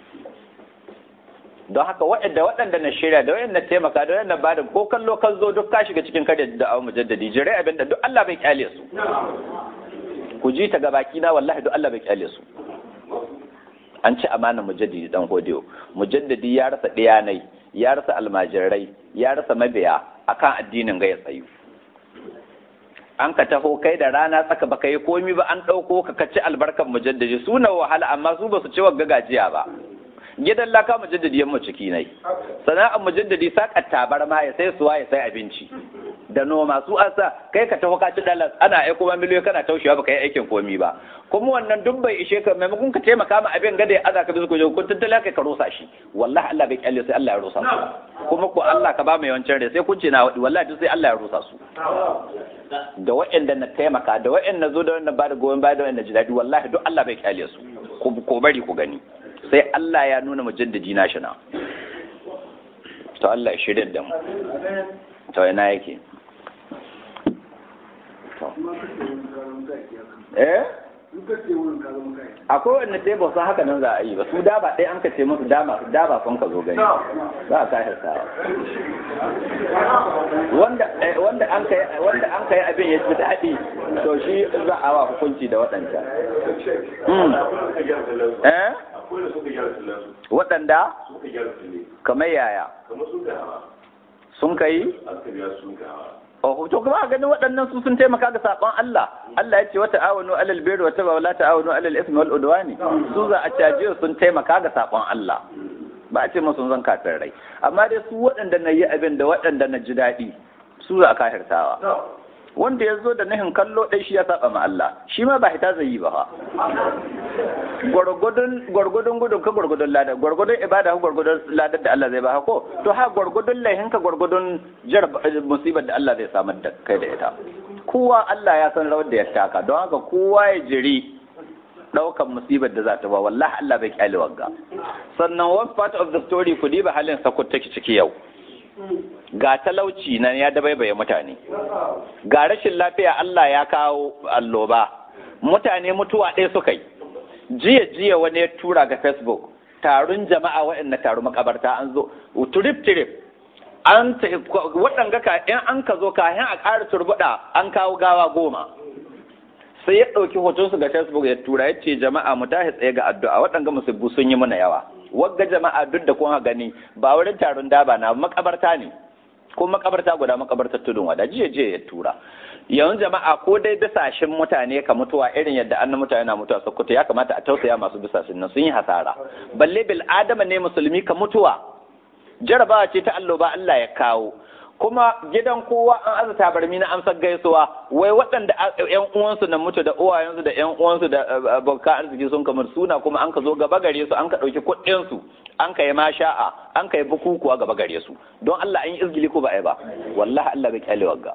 don haka waɗanda waɗanda na shirya da waɗanda taimaka da waɗanda ba da ko kallo kan zo duk ka shiga cikin karya da awon mujaddadi jirai abin da duk Allah bai kyale su ku ji ta ga baki na wallahi duk Allah bai kyale su an ci amanar mujaddidi dan hodiyo mujaddadi ya rasa ɗiyanai ya rasa almajirai ya rasa mabiya akan addinin ga ya tsayu an ka taho kai da rana tsaka baka yi komi ba an ɗauko ka kaci albarkan mujaddadi suna wahala amma su ba su ci wagga gajiya ba gidan laka mujaddadi yamma ciki nai sana'ar mujaddadi sakar tabar ma ya sai suwa ya sai abinci da noma su an sa kai ka taho ka ci dalas ana aiko ma miliyoyi kana taushewa baka yi aikin komi ba kuma wannan duk bai ishe ka maimakon ka taimaka ma abin gada ya aza ka bisa kuje kun tattala kai ka rusa shi wallahi Allah bai kyalle sai Allah ya rusa su kuma ko Allah ka ba mai yawancin rai sai kun ce na wadi wallahi duk sai Allah ya rusa su da waɗanda na taimaka da waɗanda zo da wannan ba da goyon baya da waɗanda ji daɗi wallahi duk Allah bai kyale su ko bari ku gani sai Allah ya nuna mujaddadi na shi na to Allah ya shirya da mu to ina yake to eh akwai wanda dai ba su haka nan za a yi ba su da ba ɗaya an ka ce musu dama da ba son ka zo gani za a kashe sawa wanda wanda an kai wanda an kai abin ya fi daɗi to shi za a wa hukunci da waɗancan eh waɗanda kamar yaya sun kai Oh, to kuma ganin waɗannan su sun taimaka ga saƙon Allah. Allah ya ce wata awanu alal birri wata ba wala ta'awanu alal ismi wal udwani. Su za a caje sun taimaka ga saƙon Allah. Ba a ce musu zan kafin rai. Amma dai su waɗanda na yi abin da waɗanda na ji daɗi su za a kafirtawa. Wanda ya zo da nahin kallo ɗai shi ya saba ma Allah. Shi ma ba hita zai yi ba fa. Gwargwadon gudun ka gwargwadon ladar, gwargwadon ibada ka gwargwadon ladar da Allah zai ba ko, to ha gwargwadon laihin ka gwargwadon jar musibar da Allah zai samar da kai da ita. Kowa Allah ya san rawar da ya taka, don haka kowa ya jiri ɗaukan musibar da za ta ba, wallahi Allah bai kyale wagga. Sannan one part of the story ku diba halin sakut take ciki yau. Ga talauci nan ya dabaibaye mutane. Ga rashin lafiya Allah ya kawo alloba. Mutane mutuwa ɗaya suka yi. jiya jiya wani ya tura ga facebook taron jama'a waɗanda taru makabarta an zo trip trip an waɗanga ka in an ka zo kayan a ƙara turbuɗa an kawo gawa goma sai ya ɗauki hotonsu ga facebook ya tura ya ce jama'a mu tashi tsaye ga addu'a waɗanga musibbu sun yi mana yawa wagga jama'a duk da kuma gani ba wurin taron daba na makabarta ne ko makabarta guda makabartar tudun wada jiya jiya ya tura yanzu jama'a ko dai bisashen mutane ka mutuwa irin yadda an mutane na mutuwa sokoto ya kamata a tausaya masu bisashen nan sun yi hasara balle bil adama ne musulmi ka mutuwa jarabawa ce ta allo ba Allah ya kawo kuma gidan kowa an aza tabarmi na amsar gaisuwa wai waɗanda ƴan uwansu na mutu da uwayensu da ƴan uwansu da abokan arziki sun kamar suna kuma an ka zo gaba gare su an ka ɗauki kuɗin su an ka yi masha'a an ka yi bukukuwa gaba gare su don Allah an yi izgili ko ba ai ba wallahi Allah bai kyale wagga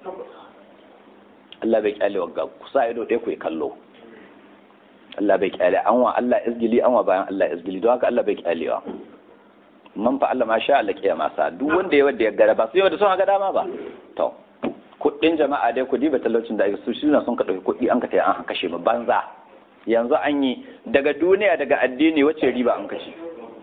Allah bai kyale wagga ku sa ido ɗaya ku yi kallo Allah bai kyale an wa Allah izgili an wa bayan Allah izgili don haka Allah bai kyalewa man fa Allah ma sha Allah kiyama sa duk wanda ya wanda ya gara ba su yau da sun ga dama ba to kuɗin jama'a dai kudi ba talaucin da su shi sun ka ɗauki kuɗi an ka taya an kashe mu banza yanzu an yi daga duniya daga addini wacce riba an kashe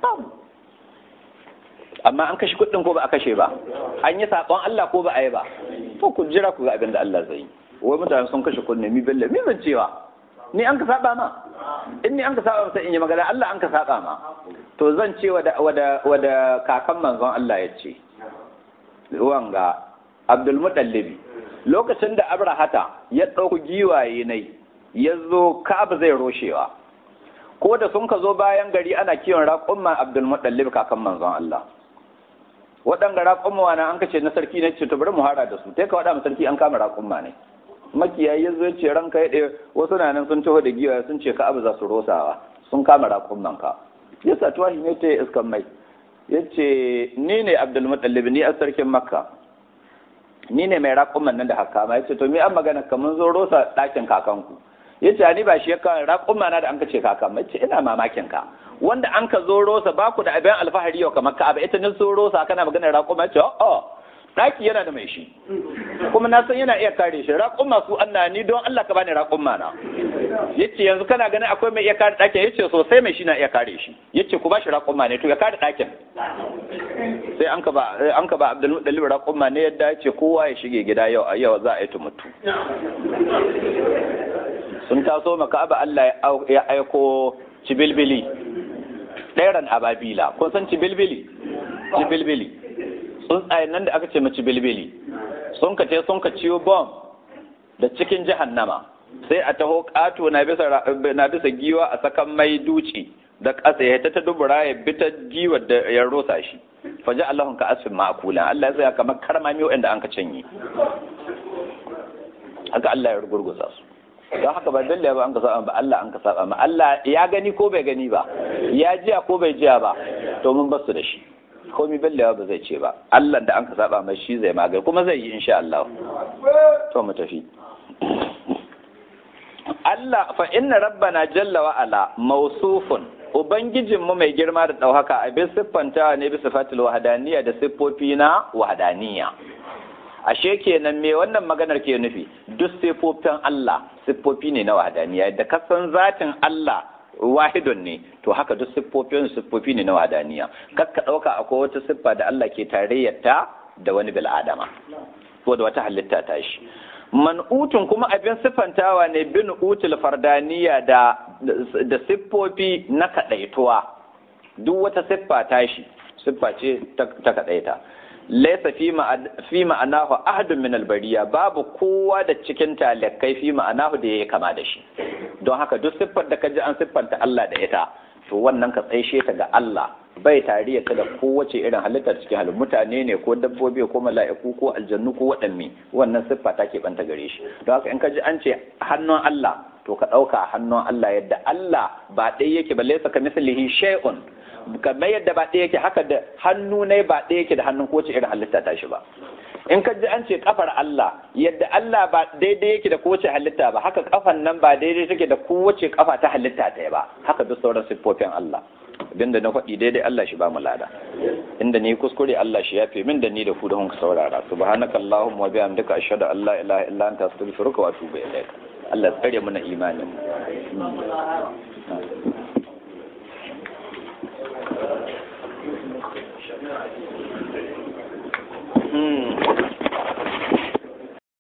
amma an kashe kuɗin ko ba a kashe ba an yi saƙon Allah ko ba a yi ba to ku jira ku ga abin da Allah zai yi wai mutane sun kashe kuɗin mi belle mi ban cewa ni an ka saba ma in ni an ka saba sai in yi magana Allah an ka saba ma to zan ce wada wada wada kakan manzon Allah ya ce wanga Abdul Muttalib lokacin da Abrahata ya ɗauki giwaye nai ya zo Ka'aba zai roshewa ko da sun ka zo bayan gari ana kiwon raƙumman Abdul Muttalib kakan manzon Allah waɗanga raƙumma na an kace na sarki ne ce to bari mu hara da su sai ka waɗa sarki an kama raƙumma ne makiyayi ya zo ce ranka ya ɗaya wasu na nan sun taho da giwa sun ce ka abu za su rosawa sun kama raƙumman ka ya sa tuwa shi ne ta iskan mai ya ce ni ne abdulmutallib ni a sarkin makka ni ne mai raƙumman nan da haka ma ya ce to mi an magana ka mun zo rosa ɗakin kakanku ya ce ni ba shi ya kawo raƙumma na da an ka ce kakan ma ce ina mamakin ka wanda an ka zo rosa ba ku da abin alfahari yau kamar ka abu ita ne so rosa kana magana raƙumma ya ce oh ɗaki yana da mai shi kuma na san yana iya kare shi raƙumma su Allah ni don Allah ka bani raƙumma na yace yanzu kana ganin akwai mai iya kare ɗakin yace sosai mai shi na iya kare shi yace ku ba shi raƙumma ne to ya kare ɗakin sai an ka ba an ka ba Abdul Muttalib raƙumma ne yadda yace kowa ya shige gida yau a yau za a yi tumutu sun taso maka aba Allah ya aiko cibilbili ɗairan ababila kun san cibilbili cibilbili tsuntsayen nan da aka ce mace bilbili sun ka ce sun ka ciwo bom da cikin jahannama sai a taho ƙato na bisa giwa a sakan mai duci da ƙasa ya ta dubura ya bi ta giwa da ya rosa shi faji Allahun ka asfin ma'akulan Allah ya tsaya kamar karmami waɗanda an ka canye haka Allah ya rugurgusa su don haka ba dalle ba an ka saba ba Allah an ka saba ma Allah ya gani ko bai gani ba ya jiya ko bai jiya ba to mun basu da shi komi bellewa ba zai ce ba Allah da an ka saba mai shi zai magani kuma zai yi insha Allah to mu tafi Allah fa inna rabbana jalla wa ala mawsufun ubangijin mu mai girma da dauhaka a bi siffanta ne bi sifatul wahdaniyya da siffofi na wahdaniyya ashe kenan me wannan maganar ke nufi duk siffofin Allah siffofi ne na wahdaniyya da kasan zatin Allah wahidun ne to haka duk siffofin siffofi ne na wadaniya kakka ɗauka akwai wata siffa da Allah ke tarayyarta da wani bil'adama ko da wata halitta ta shi man'utun kuma abin siffantawa ne bin utul fardaniya da da siffofi na kadaituwa duk wata siffa ta shi siffa ce ta kadaita laysa fi ma'anahu ahadun min albariya babu kowa da cikin talakai fi ma'anahu da yayi kama da shi don haka duk siffar da kaji an siffanta Allah da ita to wannan ka tsaishe ta ga Allah bai tariya ta da kowace irin halittar cikin halin mutane ne ko dabbobi ko mala'iku ko aljannu ko waɗanne wannan siffa ta banta gare shi don haka in ka ji an ce hannun Allah to ka ɗauka hannun Allah yadda Allah ba ɗaya yake ba laisa ka mislihi shay'un kamar yadda ba ɗaya yake haka da hannu ne ba ɗaya yake da hannun kowace irin halitta ta shi ba in ka ji an ce kafar Allah yadda Allah ba daidai yake da kowace halitta ba haka kafan nan ba daidai take da kowace kafa ta halitta ta ba haka duk sauran siffofin Allah abinda na faɗi daidai Allah shi ba mu lada inda ni kuskure Allah shi yafe min da ni da ku da hunka saurara subhanakallahumma wa bihamdika ashhadu an la ilaha illa anta astaghfiruka wa atubu ilaik Allah tsare mu na imanin Hmm.